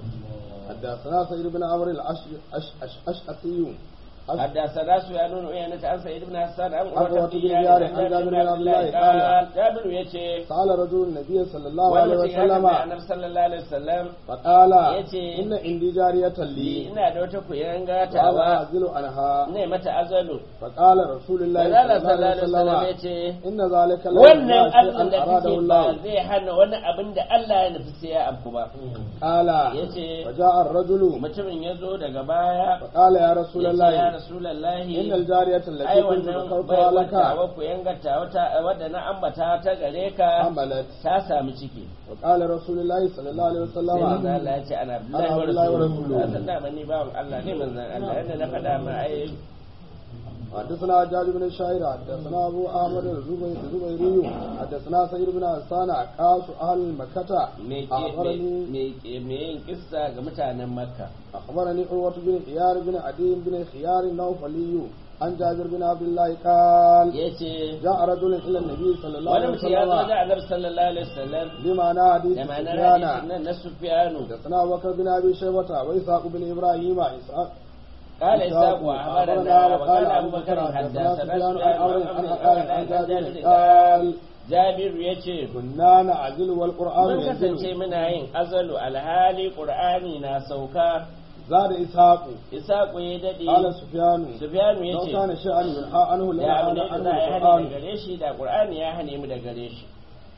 حدثنا سيد بن عمرو الأشعثي حدثنا سفيان بن عيينة عن سعيد بن حسان عن عروة عروة بن بن ديار عن عن جابر بن عبد الله قال قال جابر يتي سأل رجل النبي صلى الله عليه wani mutum ya tambaya وسلم annabi sallallahu alaihi wasallam فقال yace, إن عندي جارية ni لي ina da wata kuyanga وأنا tawa أعزل عنها ne mata azalu فقال رسول الله manzo صلى الله sallallahu عليه alaihi wasallam وسلم yace إن ذلك لا wannan يمنع azumin da شيئا أراده kake ba الله zai hana wani abin da Allah ya nufi sai ya afku ba قال yace فجاء الرجل mutumin ya zo daga baya فقال يا رسول yace ya الله rasulullahi إن الجارية ai التي كنت wannan ذكرتها bai لك wata ku yangata wata wadda na ambata ta gare ka حملت ta samu ciki وقال رسول الله صلى الله عليه sai manzo وسلم Allah ya ce ana Abdullahi Ana wa Abdullahi wa rasuluhu rasuluhu. san da mani bawan Allah ne manzon Allah yadda na faɗa ma ai حدثنا حجاج بن الشاعر حدثنا أبو أحمد الزبير- الزبيري حدثنا سيد بن حسان قاس أهل مكة me ke أخبرني me ke me yin kissa ga mutanen Makka أخبرني عروة بن خيار بن عدي بن خيار النوفلي عن جابر بن عبد الله قال yace جاء رجل إلى النبي صلى الله wani عليه mutum ya zo da وسلم Annabi sallallahu alaihi wasallam بمعنى حديث da ma'anar سفيان hadisin nan na Sufyanu حدثنا أبو بكر بن أبي شيبة وإسحاق بن إبراهيم إسحاق قال إسحاق وأخبرنا وقال أبو بكر حدثنا حدثنا سفيان عن سفيان عمرو عن عن عقيل عقيل عن عن جابر جابر قال Jabir yace كنا نعزل والقرآن mun kasance ينزل muna yin azalu alhali Qur'ani na sauka زاد إسحاق Isaku ya dade قال سفيان Sufyanu لو yace كان شيئا ينهى عنه ya abu لنهى ne da عنه za a yi hani da القرآن gare shi da Qur'ani ya hane mu da gare shi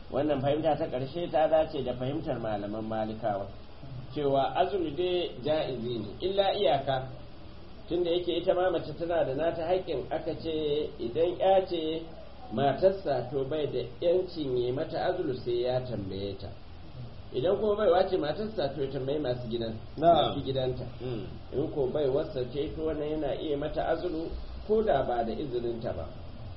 wannan fahimta ta ƙarshe ta dace da fahimtar malaman malikawa cewa azumi dai ja'izi ne illa iyaka tunda yake ita ma mace tana da nata haƙƙin aka ce idan ya ce matarsa to bai da yancin yi mata azulu sai ya tambaye ta idan kuma bai wace matarsa to ya tambayi masu gidan masu gidanta in ko bai wasa ce to wannan yana iya mata azulu ko da ba da izininta ba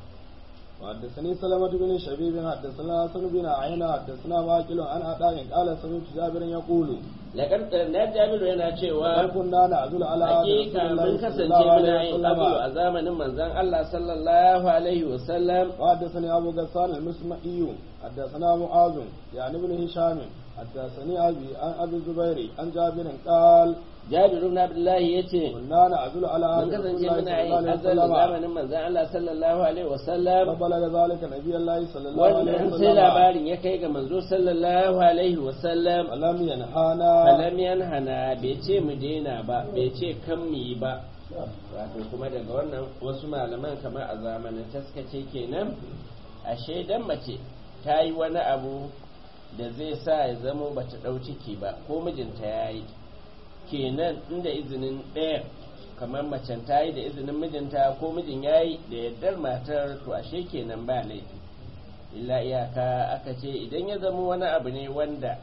وحدثني سلمة بن شبيب حدثنا حسن بن عينة حدثنا واكل عن عطاء قال سمعت جابر يقول لقد na Jabiru yana cewa كنا نعزل على hakika mun kasance muna yin azulu a zamanin manzon Allah sallallahu alaihi wasallam وحدثني أبو غسان المسمعي حدثنا معاذ يعني ابن هشام حدثني أبي عن أبي الزبير عن جابر قال Jabiru ibn Abdullahi yace كنا نعزل على mun عهد رسول kasance الله صلى muna الله yin azal عليه وسلم zamanin manzon Allah sallallahu alaihi wasallam فبلغ ذلك نبي الله صلى الله عليه wannan sai وسلم labarin ya kai ga manzo sallallahu alaihi wasallam ولم ينهانا falam yanhana bai ce mu daina ba bai ce kan mu yi ba wato kuma daga wannan wasu malaman kamar a zamanin taskace kenan ashe dan mace ta yi wani abu da zai sa ya zamo bata ɗau ciki ba ko mijinta ya yi kenan inda izinin ɗaya kamar macen ta yi da izinin mijinta ko mijin ya yi da yardar matar to ashe kenan ba laifi illa iyaka aka ce idan ya zama wani abu ne wanda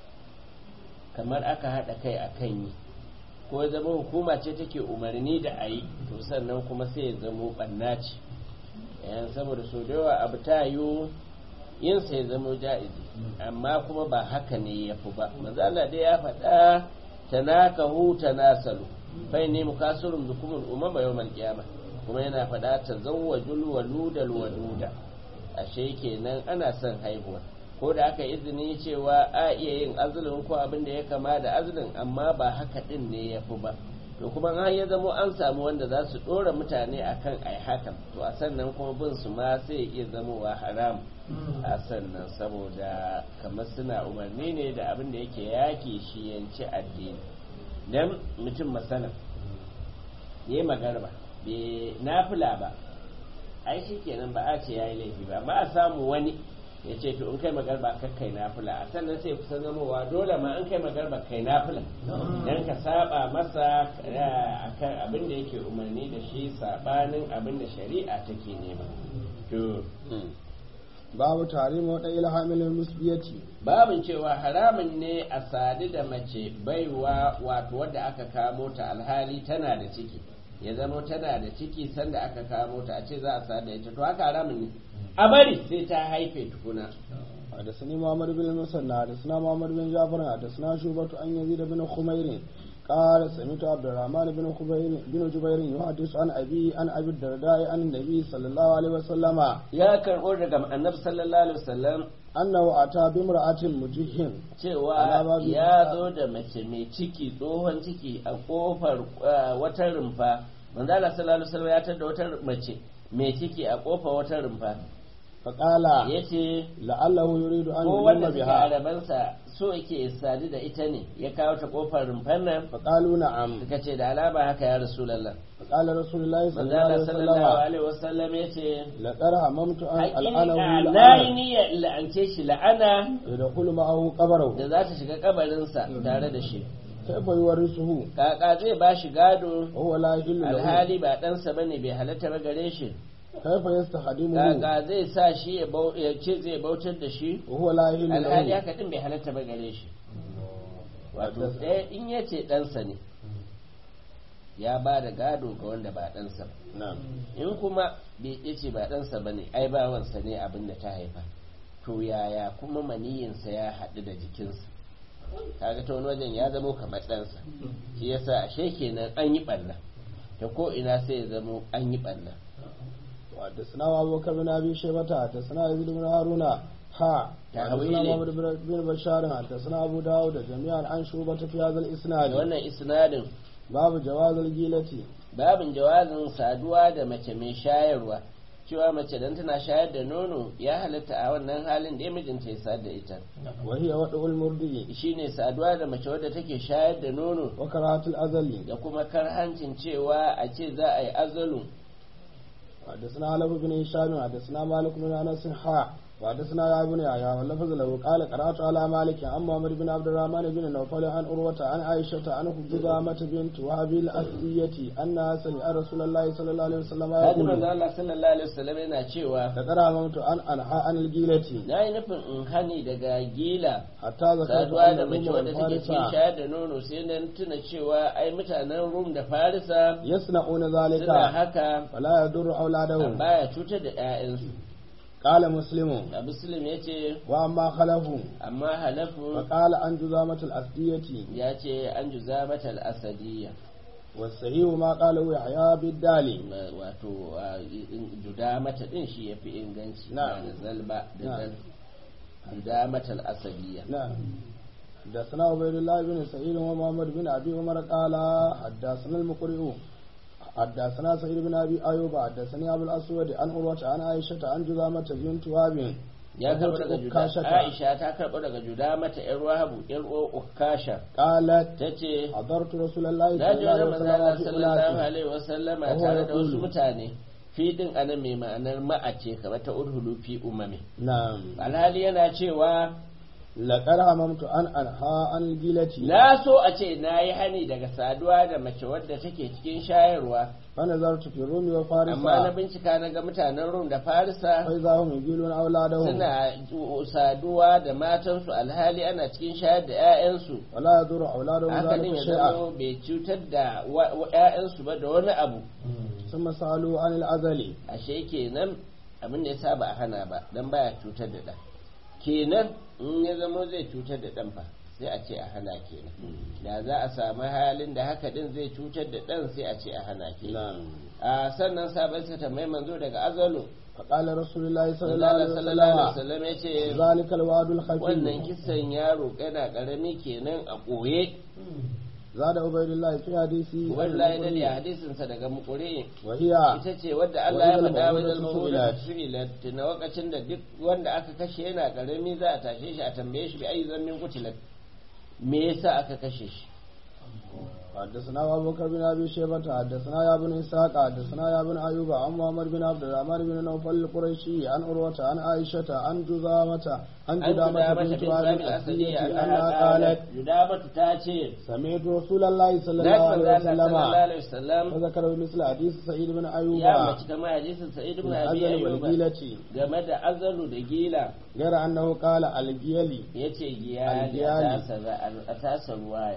kamar aka haɗa kai a kan yi ko ya zama hukuma ce take umarni da a yi to sannan kuma sai ya zama ɓanna ce yan saboda so da yawa abu ta yiwu yin sa ya zama ja'izi amma kuma ba haka ne ya fi ba manzo Allah dai ya faɗa tanakahu tanasalu fa inni mukasirun bikum al-umama yawm al-qiyamah kuma yana faɗa tazawwajul waludal waluda ashe kenan ana son haihuwa ko da aka izini cewa a iya yin azulun ko abin da ya kama da azulun amma ba haka din ne ya fi ba to kuma har ya zamo an samu wanda za su ɗora mutane akan ai hakan to a sannan kuma bin su ma sai iya zamowa haram a sannan saboda kamar suna umarni ne da abin da yake yaki shi yanci addini dan mutum masana ya yi magarba bai nafila ba ai shi kenan ba a ce ya yi laifi ba ba a samu wani ya ce to in kai magarba ka kai nafila a sannan sai kusan zamowa dole ma in kai magarba kai nafila dan ka saba masa akan abin da yake umarni da shi sabanin abin da shari'a take nema to babu tare mu da ilhamil musbiyati babin cewa haramun ne a sadu da mace baiwa wato wadda aka kamo ta alhali tana da ciki ya zama tana da ciki sanda aka kamo ta a ce za a sadu da ita to haka haramun ne a bari sai ta haife tukuna حدثني محمد بن المثنى حدثنا محمد بن جعفر حدثنا شعبة عن يزيد بن خمير قال سمعت عبد الرحمن بن خبير بن جبير يحدث عن أبي عن أبي الدرداء عن النبي صلى الله عليه وسلم ya karɓo daga annabi sallallahu alaihi wasallam أنه أتى بامرأة مجهن cewa Alama bi- ya zo da mace mai ciki tsohon ciki a kofar uh, wata rumfa manzo Allah sallallahu alaihi wasallam ya tada wata mace mai ciki a kofar wata rumfa فقال yace لعله يريد أن ko يلم wanda suke بها arabansa so yake sadu da ita ne ya kawo ta kofar rumfan nan فقالوا نعم suka ce da alama haka ya rasulullah فقال رسول الله صلى manzo الله عليه Allah sallallahu وسلم alaihi wasallam yace لقد هممت أن ألعنه hakika na yi لعنة niyyar la'ance shi la'ana يدخل معه قبره da za ta shiga kabarinsa tare da shi كيف يورثه kaka zai ba shi gado وهو لا يحل له alhali ba ɗansa ba ne bai halatta ba gare shi كيف يستخدمه kaka zai sa shi ya bau- ya ce zai bautar da shi وهو لا يحل alhali له haka din bai halatta ba gare shi wato ɗaya in ya ce ɗansa ne ya ba da gado ga wanda ba ɗansa ba نعم in kuma bai ya ce ba ɗansa ba ne ai bawansa ne abin da ta haifa to yaya kuma maniyinsa ya haɗu da jikinsa kaga ta wani wajen ya zamo kamar ɗansa shi yasa ashe kenan an yi ɓanna ta ko ina sai ya zamo an yi ɓanna وحدثنا أبو بكر بن أبي شيبة حدثنا يزيد بن هارون ها تأويل. حدثنا محمد بن- بن بشار حدثنا أبو داود جميعا عن شوبة في هذا da الإسناد wannan isnadin باب جواز الجيلة babin jawazin saduwa da mace mai shayarwa cewa mace dan tana shayar da nono ya halatta a wannan halin da ya mijinta ya sadar da ita وهي وضع المرضي shine saduwa da mace wadda take shayar da nono وكراهة الأزل da kuma karhancin cewa a ce za a yi azalu حدثنا علي بن هشام حدثنا مالك بن أنس ها وحدثنا يا ابن يحيى واللفظ له قال قرات على مالك عن محمد بن عبد الرحمن بن نوفل عن عروة عن عائشة عن خزامة بنت وهب الأسدية أنها سمع رسول الله صلى الله عليه وسلم Hadi manzo يقول Allah sallallahu alaihi wasallam yana cewa لقد هممت أن أنهى عن الجيلة na yi nufin in hani daga gila حتى ذكرت saduwa da أن mace الروم wadda take cikin والفارس shayar da nono sai nan tuna cewa ai mutanen Rum da Farisa يصنعون suna ذلك haka فلا يضر أولادهم baya cutar da 'ya'yansu قال مسلم a muslim ya ce وأما خلفوا amma halafu فقال عن جزامة الأسدية ya ce an juza mata al'asadiyya والصحيح ما قاله يحيى بالدالي Ma- wato a, in- juda mata din shi ya fi inganci Na'am. ba da zalba da Na'am. zal juda mata al'asadiyya نعم حدثنا عبيد الله بن سعيد ومحمد بن ابي عمر قال حدثنا المقرئ حدثنا سعيد بن ابي ايوب حدثني ابو الاسود عن عروه عن عائشه عن جزامه بنت وهب ya karɓo daga juda أكاشة. aisha ta karɓo daga juda mata yar wahabu yar uwar ukasha قالت ta ce حضرت رسول الله na صلى ji الله عليه wani وسلم manzana في sallallahu أولاده alaihi wasallama Wa huwa tare da wasu yaqulu. mutane fi din anan mai ma'anar ma'ace kamar ta urhulu fi umami نعم alhali yana cewa لقد هممت ان انهى عن الجيلة na so a ce na yi hani daga saduwa da mace wadda take cikin shayarwa فنظرت في الروم amma na وفارس bincika na ga mutanen rum da farisa فإذا هم يجيلون أولادهم suna saduwa da matansu alhali ana cikin shayar da 'ya'yansu ولا يضر أولادهم haka din ذلك ya شيئا zama bai cutar da wa- wa- 'ya'yansu ba da wani abu ثم سألوا عن الأزل ashe kenan abin da ya sa ba a hana ba dan baya cutar da ɗan kenan in ya zama zai cutar da ɗan fa sai a ce a hana kenan da za a samu halin da haka din zai cutar da ɗan sai a ce a hana kenan نعم a sannan sabon sa tambayi manzo daga azalu فقال رسول الله صلى الله Allah عليه sallallahu alaihi وسلم wasallam ya ce ذلك الوعد الخفي wannan kisan yaro kana karami kenan a ɓoye زاد عبيد الله في حديثه wallahi da ne hadisin sa daga mukure وهي ita ce wadda Allah ya Wa idal faɗa wa dal mawudatu mawudatu su'ilat. su'ilat na lokacin da duk wanda aka kashe yana karami za a tashe shi a tambaye shi bi ayi zammin kutilat me yasa aka kashe shi حدثنا أبو بكر بن أبي شيبة حدثنا يا بن إسحاق حدثنا يا بن أيوب عن محمد بن عبد الرحمن بن نوفل القريشي عن عروة عن عائشة عن جزامة عن an جدامة judamata بنت bin وهب zabil asadi الأسدية annaha أنها qalat قالت judamatu ta ce سمعت رسول الله صلى na الله manzo عليه Allah sallallahu وسلم alaihi wasallam فذكر بمثل حديث سعيد بن أيوب ya mace kamar hadisin sa'id ibn abi الأزل ayyub والجيلة game da azalu da gila غير أنه قال الجيلي yace giyali a Al-giyali. tasa a tasa ruwaya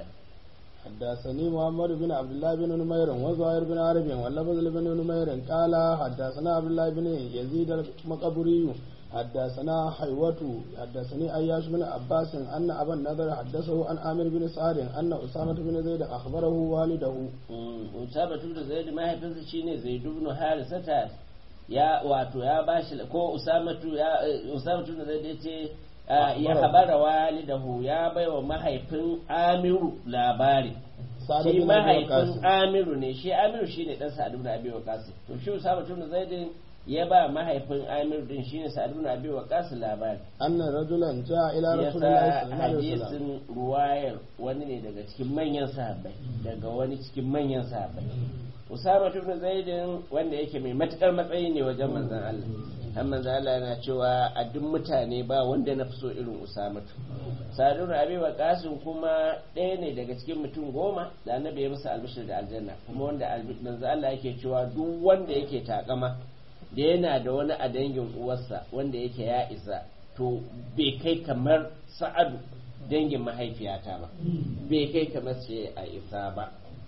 حدثني محمد بن عبد الله بن نمير وزهير بن عرب واللفظ بن نمير قال حدثنا عبد الله بن يزيد المقبري حدثنا حيوة حدثني أياش بن عباس أن أبا النذر حدثه عن عامر بن سعد أن أسامة بن زيد أخبره والده Usama tun da Zaid mahaifinsa shine Zaid ibn Harisata ya wato ya bashi ko Usama tu ya Usama tun da Zaid yace ah, ya habara walidahu ya baiwa mahaifin Amiru labari Sa'ad shi bin Abi mahaifin Waqqas. Amiru ne shi Amiru shine dan Sa'ad ibn Abi Waqqas to shi Usama tun da Zaid ya ba mahaifin Amiru din shine Sa'ad ibn Abi Waqqas labari أن رجلا جاء إلى رسول الله yasa صلى الله عليه وسلم hadisin ruwayar wani ne daga cikin manyan sahabbai daga wani cikin manyan sahabbai Usama ibn Zaidin wanda yake mai matukar matsayi ne wajen manzon Allah har manzon Allah yana cewa a duk mutane ba wanda na fi so irin Usama Sa'ad Abi Waqqasin kuma ɗaya ne daga cikin mutum goma da Annabi ya musu albishir da aljanna kuma wanda albi- manzon Allah yake cewa duk wanda yake takama da yana da wani a dangin uwarsa wanda yake ya isa to bai kai kamar sa'adu dangin mahaifiyata ba bai kai kamar ce a isa ba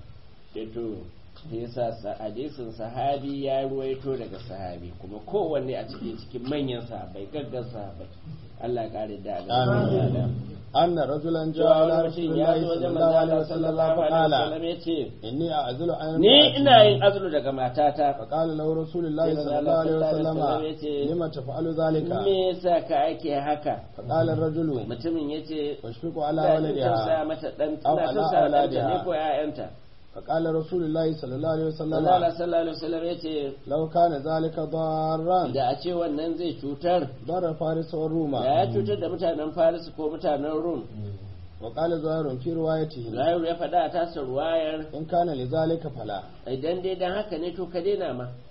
to yasa sa- hadisin sahabi ya ruwaito daga sahabi kuma kowanne a cikin cikin manyan sahabai gaggan sahabai Allah ya kare da Amin. Allah أن رجلا جاء cewa إلى wani رسول mutum ya الله zo صلى wajen الله عليه manzo وسلم sallallahu alaihi فقال wasallam ya ce إني أعزل عن ni امرأتي. ina yin azulu daga matata فقال له رسول الله Sai صلى الله عليه manzo Allah وسلم sallallahu alaihi wasallam ya ce, لما تفعل ذلك me yasa ka ake haka فقال الرجل mutumin ya ce واشفق على ina tausaya ولدها mata dan Aw ina ala tausaya ɗanta ne auladiha. ko ƴaƴanta فقال رسول الله صلى الله عليه Allah Allah وسلم sallallahu alaihi wasallam ya ce لو كان ذلك ضارا da a ce wannan zai cutar ضر فارس da والروم ya cutar da mutanen Faris ko mutanen Rum وقال زهير في روايته Zahir ya faɗa a tasa ruwayar إن كان لذلك فلا idan dai dan haka ne to ka daina ma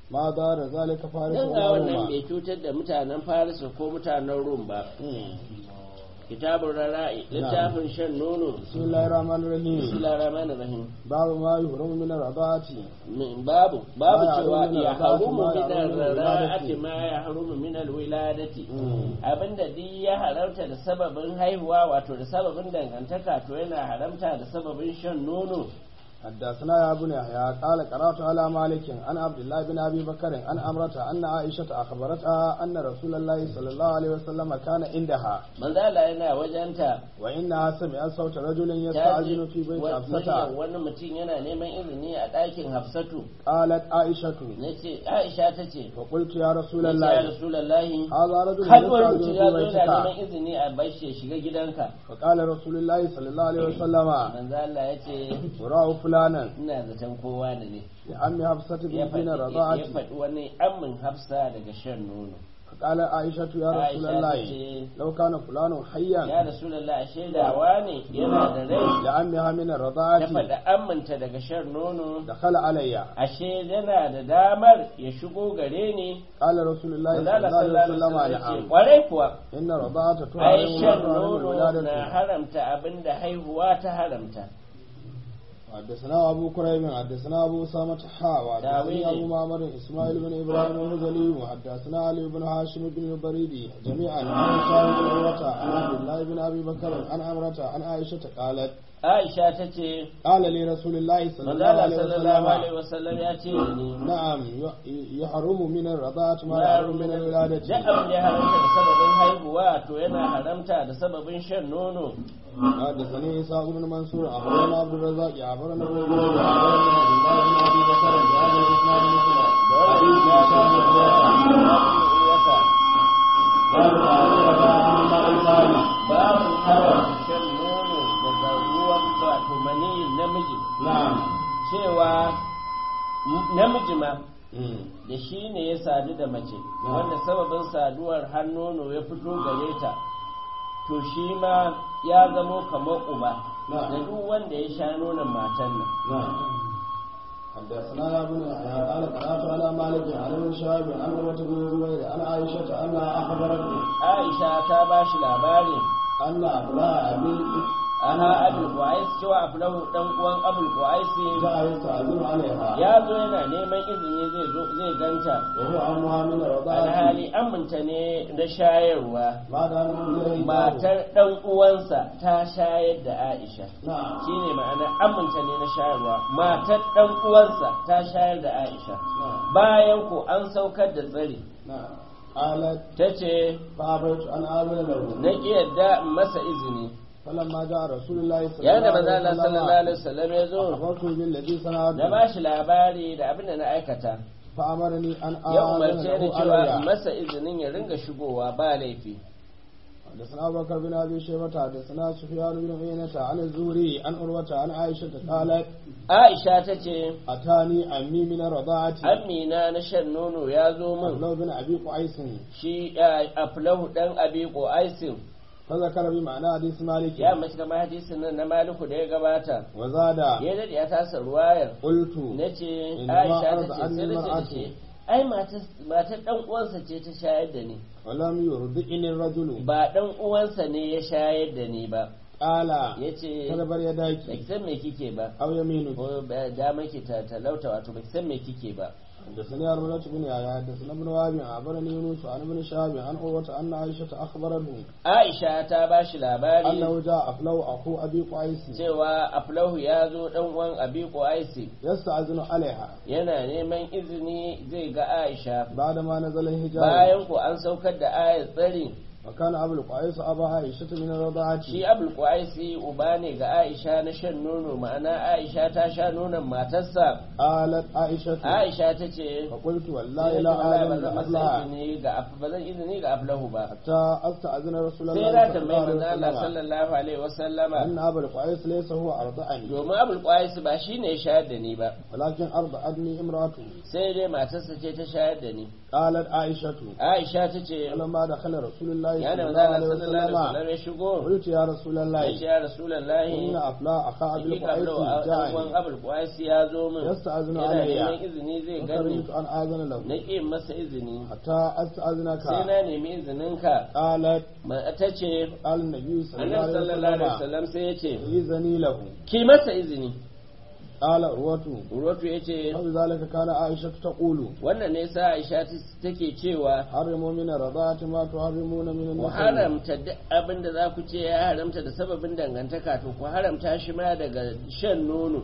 ما دار ذلك فارس dan ga wannan وروما bai cutar da mutanen farisa ko mutanen rum ba kitabun rara'i littafin shan nono بسم الله الرحمن الرحيم bismillahir rahmanir rahim باب ما يحرم من الرضاعة min babu babu Ma ya cewa harumu min ya al-radati, harumu ma ya min harumu min al-rara'ati al-wiladati. ma ya harumu min al-wiladati Mm. abinda duk ya haramta da sababin haihuwa wato da sababin dangantaka to yana haramta da sababin shan nono حدثنا يا ابن يحيى قال قرات على مالك عن عبد الله بن ابي بكر عن امرته ان عائشه اخبرتها ان رسول الله صلى الله عليه وسلم كان عندها manzo Allah yana wajenta وانها سمعت صوت رجل ta ji يستاذن في بيت wa- muryar حفصه wani mutum yana neman izini a ɗakin Hafsatu قالت عائشه nace Aisha ta ce فقلت يا رسول ya الله Rasulullahi هذا رجل kalwar mutum يستاذن ya في zo yana neman بيتك izini a bashi ya shiga gidanka فقال رسول الله صلى الله عليه وسلم manzo Allah ya ce وراه فلانا ina zaton kowa da ne لعم حفصه ya بنت faɗi ya رضاعه faɗi wani amin hafsa daga shan nono فقال عائشه يا رسول Aisha ta الله ce لو كان فلان ya حيا rasulullah shaidawa ne yana da rai لعمها من ya الرضاعه faɗi aminta daga shan nono دخل علي ashe yana da damar ya shigo gare ni قال رسول الله صلى Manzala الله عليه sallallahu وسلم alaihi wasallam ya ce نعم kwarai kuwa إن الرضاعة ai تحرم shan وتحرم nono na الولادة haramta abinda haihuwa ta haramta حدثنا أبو كريم حدثنا أبو أسامة حا وحدثني تاويلي. أبو معمر إسماعيل بن إبراهيم المزني وحدثنا علي بن هاشم بن البريدي جميعا عن هشام بن عروة عن عبد الله بن أبي بكر عن عمرة عن عائشة قالت Aisha ta ce قال لي رسول الله صلى الله manzala عليه sallallahu alaihi وسلم wasallam ya ce da ni نعم ي- يحرم من الرضاعة ما ya يحرم من duk الولادة abin da ya haramta da sababin haihuwa to yana haramta da sababin shan nono حدثني إسحاق بن منصور أخبرنا عبد الرزاق أخبرنا ابن جرير أخبرنا عبد الله بن أبي بكر بهذا الإسناد مثله حديث هشام بن عروة قال تعالى رضاعة من الماء babu haram shan nono daga ruwan wato maniyin namiji نعم cewa namiji ma da shi ne ya sadu da mace wanda sababin saduwar har nono ya fito gare ta to shi ma ya zamo kamar uba Na'am. da duk wanda ya sha nonon matan nan نعم حدثنا يا ابن يحيى قال قرات على مالك عن ابن شهاب عن عروة بن الزبير عن عائشة أنها أخبرتني aisha ta ba shi labari أن أبناء أبي aha abul qais cewa aflahu dan uwan abul qais جاء يستأذن عليها ya zo yana neman izini zai zo zai ganta وهو أمها من الرضاعة alhali aminta ne na shayarwa بعد أن أنزل matar dan uwansa ta shayar da aisha نعم shine ma'ana aminta ne na shayarwa matar dan uwansa ta shayar da aisha نعم bayan ko an saukar da tsari نعم قالت ta ce فأبيت أن آذن له na ƙi yadda in masa izini فلما جاء رسول الله صلى yayin da الله manzo Allah عليه sallallahu alaihi وسلم wasallam ya zo أخبرته بالذي na صنعته ba shi labari da abin da na aikata فأمرني أن ya آذن umarce ni له cewa in علي masa izinin ya ringa shigowa ba laifi حدثنا أبو بكر بن أبي شيبة حدثنا سفيان بن عيينة عن الزهري عن عروة عن عائشة قالت Aisha ta ce أتاني عمي من الرضاعة Amina na shan nono ya zo min لو بن أبي قعيس shi eh, Aflahu dan Abi Qaisin فذكر بمعنى حديث مالك ya mace kamar hadisin nan na Maliku da ya gabata وزاد ya dade ya tasa ruwayar قلت nace Inna Aisha ta arda ce sai anni nace da mar'atu. shi ai matar matar dan uwansa ce ta shayar da ni ولم يرضئني الرجل ba dan uwansa ne ya shayar da ni ba قال yace تدبر يداك ba ki san me kike ba أو يمينك ko ba- dama ki ta talauta wato ba ki san me kike ba حدثني أرملة بن يحيى حدثنا ابن وهب أخبرني يونس عن ابن شهاب عن عروة أن عائشة أخبرته Aisha ta ba shi labari أنه جاء أفلو أخو أبي قعيس cewa Aflahu ya zo dan uwan Abi Qaisi يستأذن عليها yana neman izini zai ga Aisha بعدما نزل الحجاب bayan ko an saukar da ayat tsari وكان أبو القعيس أبا عائشة من الرضاعة shi Abul Qaisi uba ne ga Aisha na shan nono ma'ana Aisha ta sha nonon matarsa قالت عائشة Aisha ta ce فقلت والله sai لا ba أعلم zan masa أفلها izini ga Af- ba zan izini ga Aflahu ba حتى أستأذن رسول sai الله na صلى tambayi الله manzo عليه Allah وسلم sallallahu alaihi wasallama أن أبا القعيس ليس هو أرضعني domin Abul Qaisi ba shine ya shayar da ni ba ولكن أرضعني امرأته sai dai matarsa ce ta shayar da ni قالت عائشة Aisha ta ce فلما دخل رسول الله ya da صلى manzo الله Allah sallallahu alaihi عليه وسلم wasallam ya shigo قلت يا رسول ya ce الله ya rasulullahi إن أفلا أخا أبي hakika القعيس lau a جاءني ɗan abul kwasi ya zo min يستأذن yana علي neman izini zai gani فكرهت أن آذن له na ƙi masa izini حتى أستأذنك sai na nemi izininka قالت ta ce قال النبي صلى الله annabi عليه sallallahu alaihi وسلم wasallam sai ya ce إذني له ki masa izini قال عروة urwatu ya ce وبذلك كان عائشة تقول wannan ne sa aisha take cewa حرموا من الرضاعة ما تحرمون من ku النسل haramta duk abin da za ku ce ya haramta da sababin dangantaka to ku haramta shi ma daga shan nono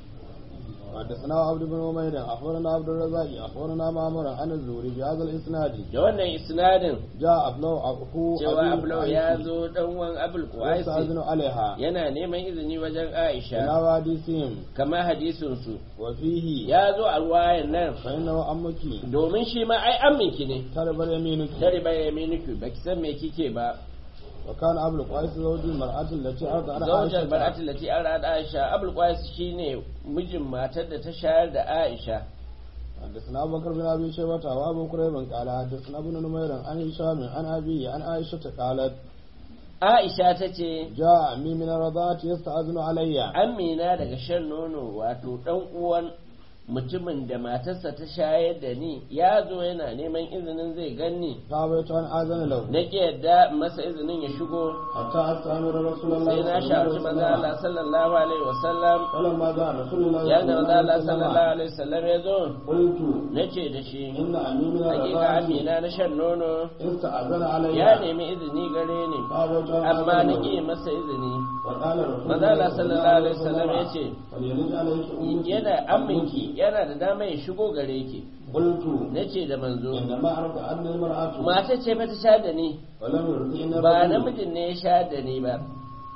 حدثنا عبد بن عمير أخبرنا عبد الرزاق أخبرنا معمر عن الزهري بهذا الإسناد da wannan isnadin جاء أبلو أخو cewa أبي ablau ya zo dan wan abul qaisi يستأذن عليها yana neman izini wajen aisha إلى واديسهم kama hadisin su وفيه ya zo a ruwayan nan فإنه أمك domin shi ma ai aminki ne ترب يمينك tare bai yaminiki baki san me kike ba وكان أبو القيس زوج المرأة التي أرضعت zaujar عائشة bar'at lati an rada aisha abul qais shine mijin matar da ta shayar da aisha حدثنا أبو بكر بن أبي شيبة وأبو كريب قال حدثنا ابن نمير عن هشام عن أبي عن عائشة قالت aisha ta ce جاء عمي من الرضاعة يستأذن علي amina daga shan nono wato dan uwan mutumin da matarsa ta shayar da ni ya zo yana neman izinin zai ganni فأبيت أن آذن له na ki yadda masa izinin ya shigo حتى أستأمر رسول الله sai na shawarci maza Allah sallallahu alaihi wasallam فلما جاء رسول الله ya da maza Allah وسلم sallallahu alaihi wasallam ya zo قلت na ce da shi إن أمي من hakika الرضاعة amina na shan nono استأذن علي ya nemi izini gare ni فأبيت أن amma آذن na له ƙi masa izini وقال رسول maza Allah sallallahu alaihi wasallam ya ce فليرد عليك أمك yana aminki yana da dama ya shigo gare ki قلت na ce da manzo إنما عرف أن المرأة mata ce fa ta sha da ni ولم يرضين ba namijin ne ya sha da ni ba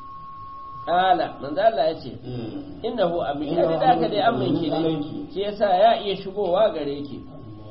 kala manzo Allah ya ce مم. innahu aminki a da ka dai aminki ne shi yasa ya iya shigowa gare ki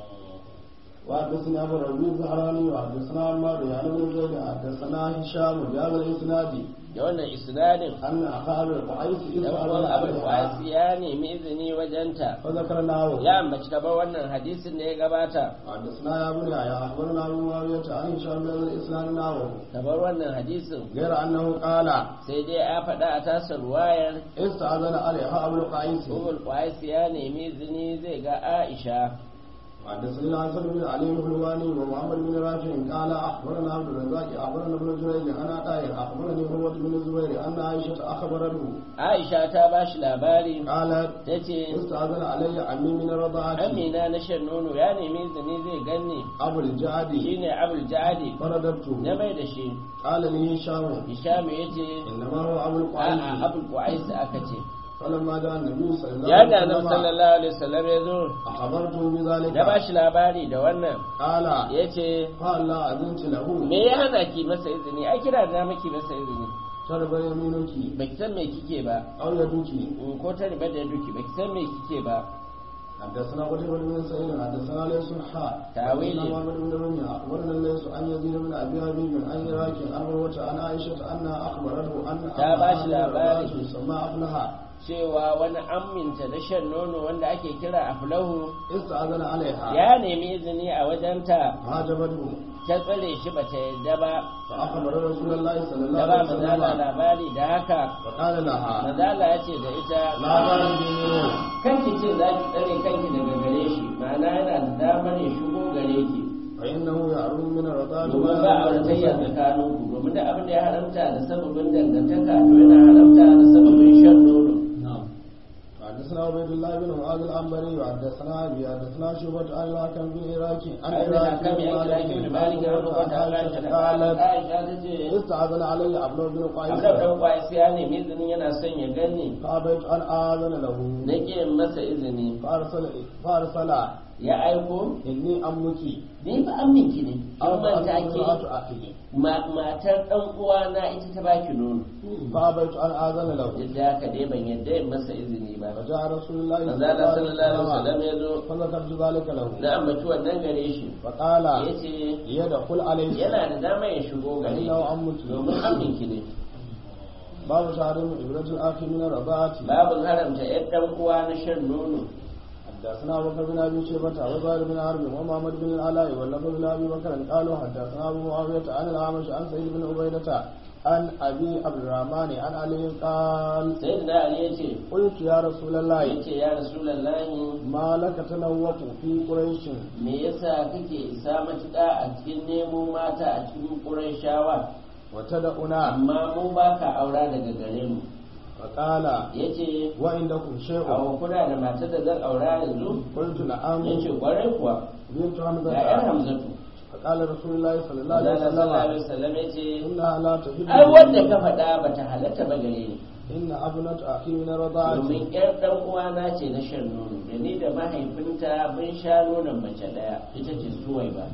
وحدثنا ابو ربيع الزهراني وحدثنا عمار يعني بن زيد حدثنا هشام بهذا الاسناد da wannan isnadin ان اخا ابي القعيس dan uwan abul qais ya nemi izini wajenta فذكرناه ya ambaci gaba wannan hadisin da ya gabata حدثنا يا ابن يحيى اخبرنا ابو معاويه عن هشام بهذا الاسناد نحوه kamar wannan hadisin غير انه قال sai dai ya faɗa a tasa ruwayar استاذن عليها ابو القعيس Umul Qais ya nemi izini zai ga Aisha حدثنا الحسن بن علي الحلواني ومحمد بن رافع قال اخبرنا عبد الرزاق اخبرنا ابن جريج انا طاهر اخبرني هروه بن الزبير ان عائشه اخبرته Aisha ta ba shi labari قالت ta ce استأذن علي عمي من الرضاعة Amina na shan nono ya nemi izini zai ganni أبو الجعدي shine Abul Jadi فرددته na mai da shi قال لي هشام Hisham ya ce إنما هو أبو a'a القعيس Abul Qais aka ce فلما جاء النبي صلى الله ya da عليه Annabi وسلم sallallahu alaihi wasallam ya zo أخبرته بذلك da ba shi labari da wannan قال ya ce قال لا أذنت له me ya hana ki masa izini ai kira da maki masa izini شرب يمينك baki san me kike ba أو يدك in ko ta riba da duki baki san me kike ba حدثنا قتيبة بن سعيد حدثنا ليس حاء تاويل. حدثنا محمد بن رمية أخبرنا ليس عن يزيد بن أبي حبيب عن عراك عن عروة عن عائشة أنها أخبرته أن تا باش لاباري. يسمى أفلها cewa wani aminta da shan nono wanda ake kira aflahu استأذن عليها ya nemi izini a wajenta عجبته ta tsare shi ba ta yadda ba فأخبر رسول الله صلى الله da ba عليه mazala وسلم labari da haka فقال لها mazala ya ce da ita لا ترجموا kanki ce za ki tsare kanki daga gare shi ma'ana yana da damar ya shigo gare ki فإنه يعلم من الرضاعة domin ba a ratayya tsakaninku domin da abin da ya haramta da sababin dangantaka to yana haramta da sababin shan nono حدثنا عبيد الله بن معاذ العنبري وحدثنا ابي حدثنا شعبة عن الحكم بن عراكي عن an عراك da kami بن an kira ki da malik an rubuta عن Aisha عائشة da قالت Aisha ta ce استأذن علي عبد بن Abdul قيس dan kwai sai ya nemi izini yana son ya gani فأبيت أن آذن له na ƙi masa izini فأرسل فأرسل ya aiko إني أمك ni fa aminki ne an أو manta امرأة ke أخي ma- matar dan uwana ita ta baki nono فأبيت أن آذن له duk da haka dai ban yadda in masa izini ba فجاء رسول الله manzo Allah sallallahu alaihi wasallam ya zo فذكرت ذلك له na ambaci wannan gare shi فقال ya ce يدخل عليه yana da dama ya shigo gare فإنه ki أمك domin aminki ne باب تحريم إبرة الأخ من الرضاعة babu haramta yan dan uwa na shan nono حدثنا ابو بكر بن ابي شيبه وزهير بن حرب ومحمد بن العلاء واللفظ بن ابي بكر قالوا حدثنا ابو معاويه عن الاعمش عن سعيد بن عبيده عن ابي عبد الرحمن عن علي قال sayyidina ali yace قلت يا رسول الله yace ya rasulullahi ما لك تنوط في قريش me yasa kake isa matuƙa a cikin nemo mata a cikin ƙurayshawa وتدعنا amma mu ba ka aura daga gare mu فقال yace وعندكم شيء a kuna da matar da zan aura yanzu قلت نعم yace kwarai kuwa بنت ga yar حمزه hamzatu فقال رسول الله صلى الله Allah عليه sallallahu alaihi وسلم wasallam yace انها لا تحب ai wanda ka faɗa bata halatta ba gare ni ان ابنه اخي من رضاعتي domin yar dan uwana ce na shan nono da ni da mahaifinta mun sha nonon mace daya ita ce suwai ba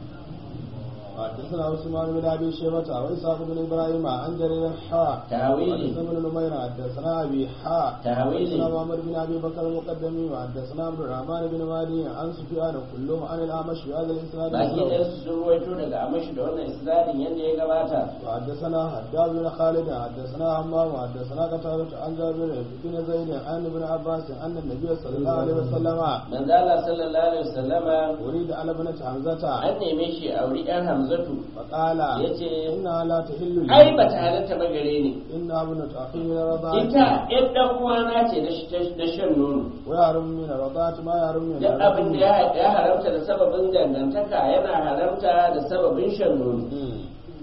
حدثنا عثمان بن ابي شيبه واسحاق بن ابراهيم عن جرير حاء تاويلي حدثنا بن نمير حدثنا ابي حاء تاويلي حدثنا محمد بن ابي بكر المقدمي وحدثنا عبد الرحمن بن مهدي عن سفيان كلهم عن الاعمش بهذا الاسناد baki مثله. ɗaya su sun ruwaito daga amashi da wannan isnadin yadda ya gabata وحدثنا حداد بن خالد حدثنا همام حدثنا قتادة عن جابر بن زيد عن ابن عباس ان النبي صلى الله عليه وسلم manzo Allah sallallahu alaihi wasallama اريد على ابنة حمزة an neme shi a wuri ɗan hamzatu فقال yace انها لا تحل لي ai bata halatta ba gare ni انها ابنة اخي من رضاعتي ita ɗan ɗan uwana ce na sh- na shan nono ويحرم من رضاعة ما يحرم من duk abin da ya ya haramta da sababin dangantaka yana haramta da sababin shan nono مم.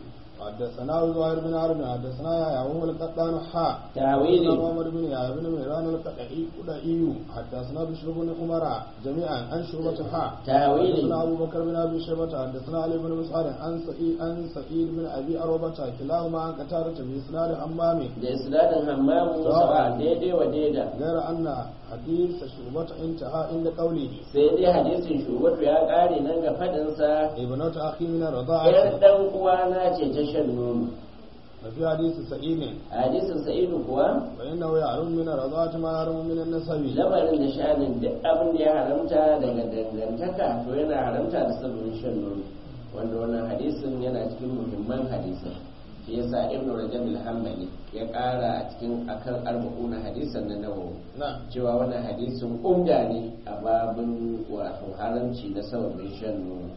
حدثنا زهير بن حرب حدثنا يا وهو القطان حاء tawili حدثنا محمد بن يحيى بن مهران القطعي قدعي حدثنا بشر بن عمر جميعا عن شعبة حاء تاويل. حدثنا ابو بكر بن ابي شيبة حدثنا علي بن مسعود عن سعيد عن سعيد بن ابي اروبة كلاهما عن قتادة باسناد حمام da isnadin hammamu sawa daidai wa daida غير ان حديث شعبة انتهى عند قوله sai dai hadisin shugabatu ya ƙare nan ga faɗinsa ابنة اخي من yar الرضاعة ɗan uwana ce ta shan nono وفي حديث سعيد a hadisin sa'idu kuwa فإنه يعلم من الرضاعة ما يعلم من النسب lamarin da shanin duk abin da ya haramta daga dangantaka to yana haramta da sabon shan nono wanda wannan hadisin yana cikin muhimman hadisin shi yasa ibn rajab al-hanbali ya ƙara a cikin akan arba'una hadisan na nawawi نعم cewa wannan hadisin umda ne a babin wato haramci na sababin shan nono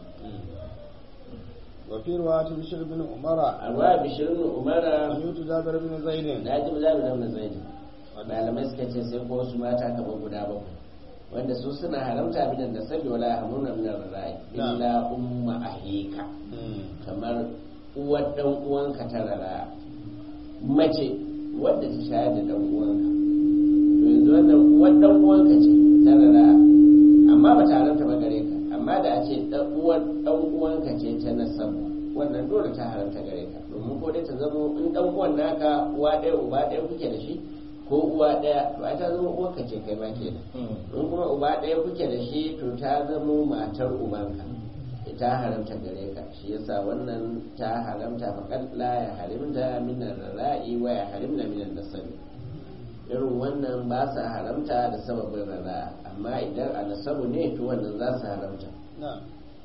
وفي رواية بشر بن عمر a ruwa bishirin umara سمعت جابر بن زيد na ji zabi da wani zaidi malamai suka ce sai ko wasu mata kamar guda bakwai wanda su suna haramta bidan da sabi wala hamuna min ar-rai illa umma ahika kamar uwar dan uwanka ta rara mace wadda ta shayar da dan uwanka to yanzu wannan uwar dan uwanka ce ta rara amma ba ta haramta ba gare ka amma da a ce dan uwar dan uwanka ce ta nasabu wannan dole ta haramta gare ka domin ko dai ta zama in dan uwan naka uwa ɗaya uba ɗaya kuke da shi ko uwa ɗaya to ai ta zama uwarka ce kai ma kenan in kuma uba ɗaya kuke da shi to ta zama matar ubanka ta haramta gare ka shi yasa wannan ta haramta faqad la ya harimta min ar-ra'i wa ya harimna min an-nasabi irin wannan ba sa haramta da sababin rara amma idan a nasabu ne to wannan za su haramta نعم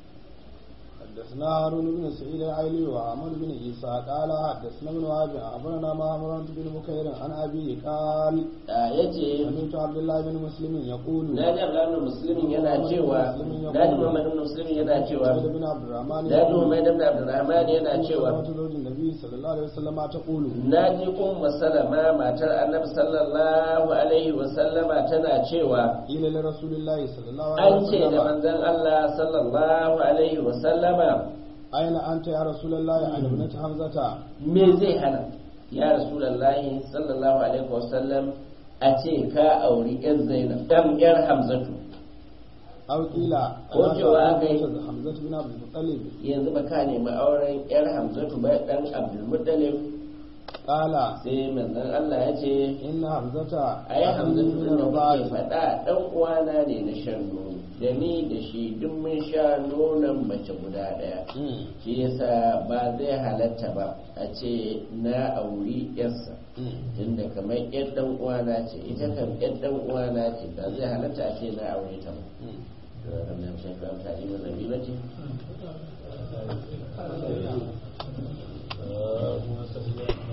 حدثنا هارون بن سعيد العيلي وعمر بن عيسى قال حدثنا ابن وهب أخبرنا معمر بن بكير عن أبيه قال ya ce سمعت عبد الله بن مسلم يقول na ji abdullahi musulmin yana cewa na ji muhammadu musulmin yana cewa سعيد بن عبد الرحمن na ji muhammadu ibn abdurrahman yana cewa سمعت زوج النبي صلى الله عليه وسلم تقول na ji umma salama matar annabi sallallahu alaihi wa sallama tana cewa قيل لرسول الله صلى الله عليه an ce da وسلم manzon Allah sallallahu alaihi wa sallama أين أنت يا رسول الله عن ابنة حمزة me zai hana ya rasulullahi sallallahu alaihi wa sallam a ce ka auri yar zainab dan yar hamzatu أو قيل Ko أنا cewa aka yi- سألت حمزة بن عبد المطلب yanzu ba ka nemi auren yar hamzatu ba dan abdulmuttalib قال sai manzon Allah ya ce إن حمزة ai hamzatu من din da kuke الرضاعة faɗa dan uwana ne na shan nono da ni da shi duk mun sha nonon mace guda ɗaya مم. shi yasa ba zai halatta ba a ce na auri yarsa مم. tunda kamar yar dan uwana ce ita kan yar dan uwana ce ba zai halatta a ce na aure ta ba مم. to wannan shafi amfani da zabi ba ce اللهم صل على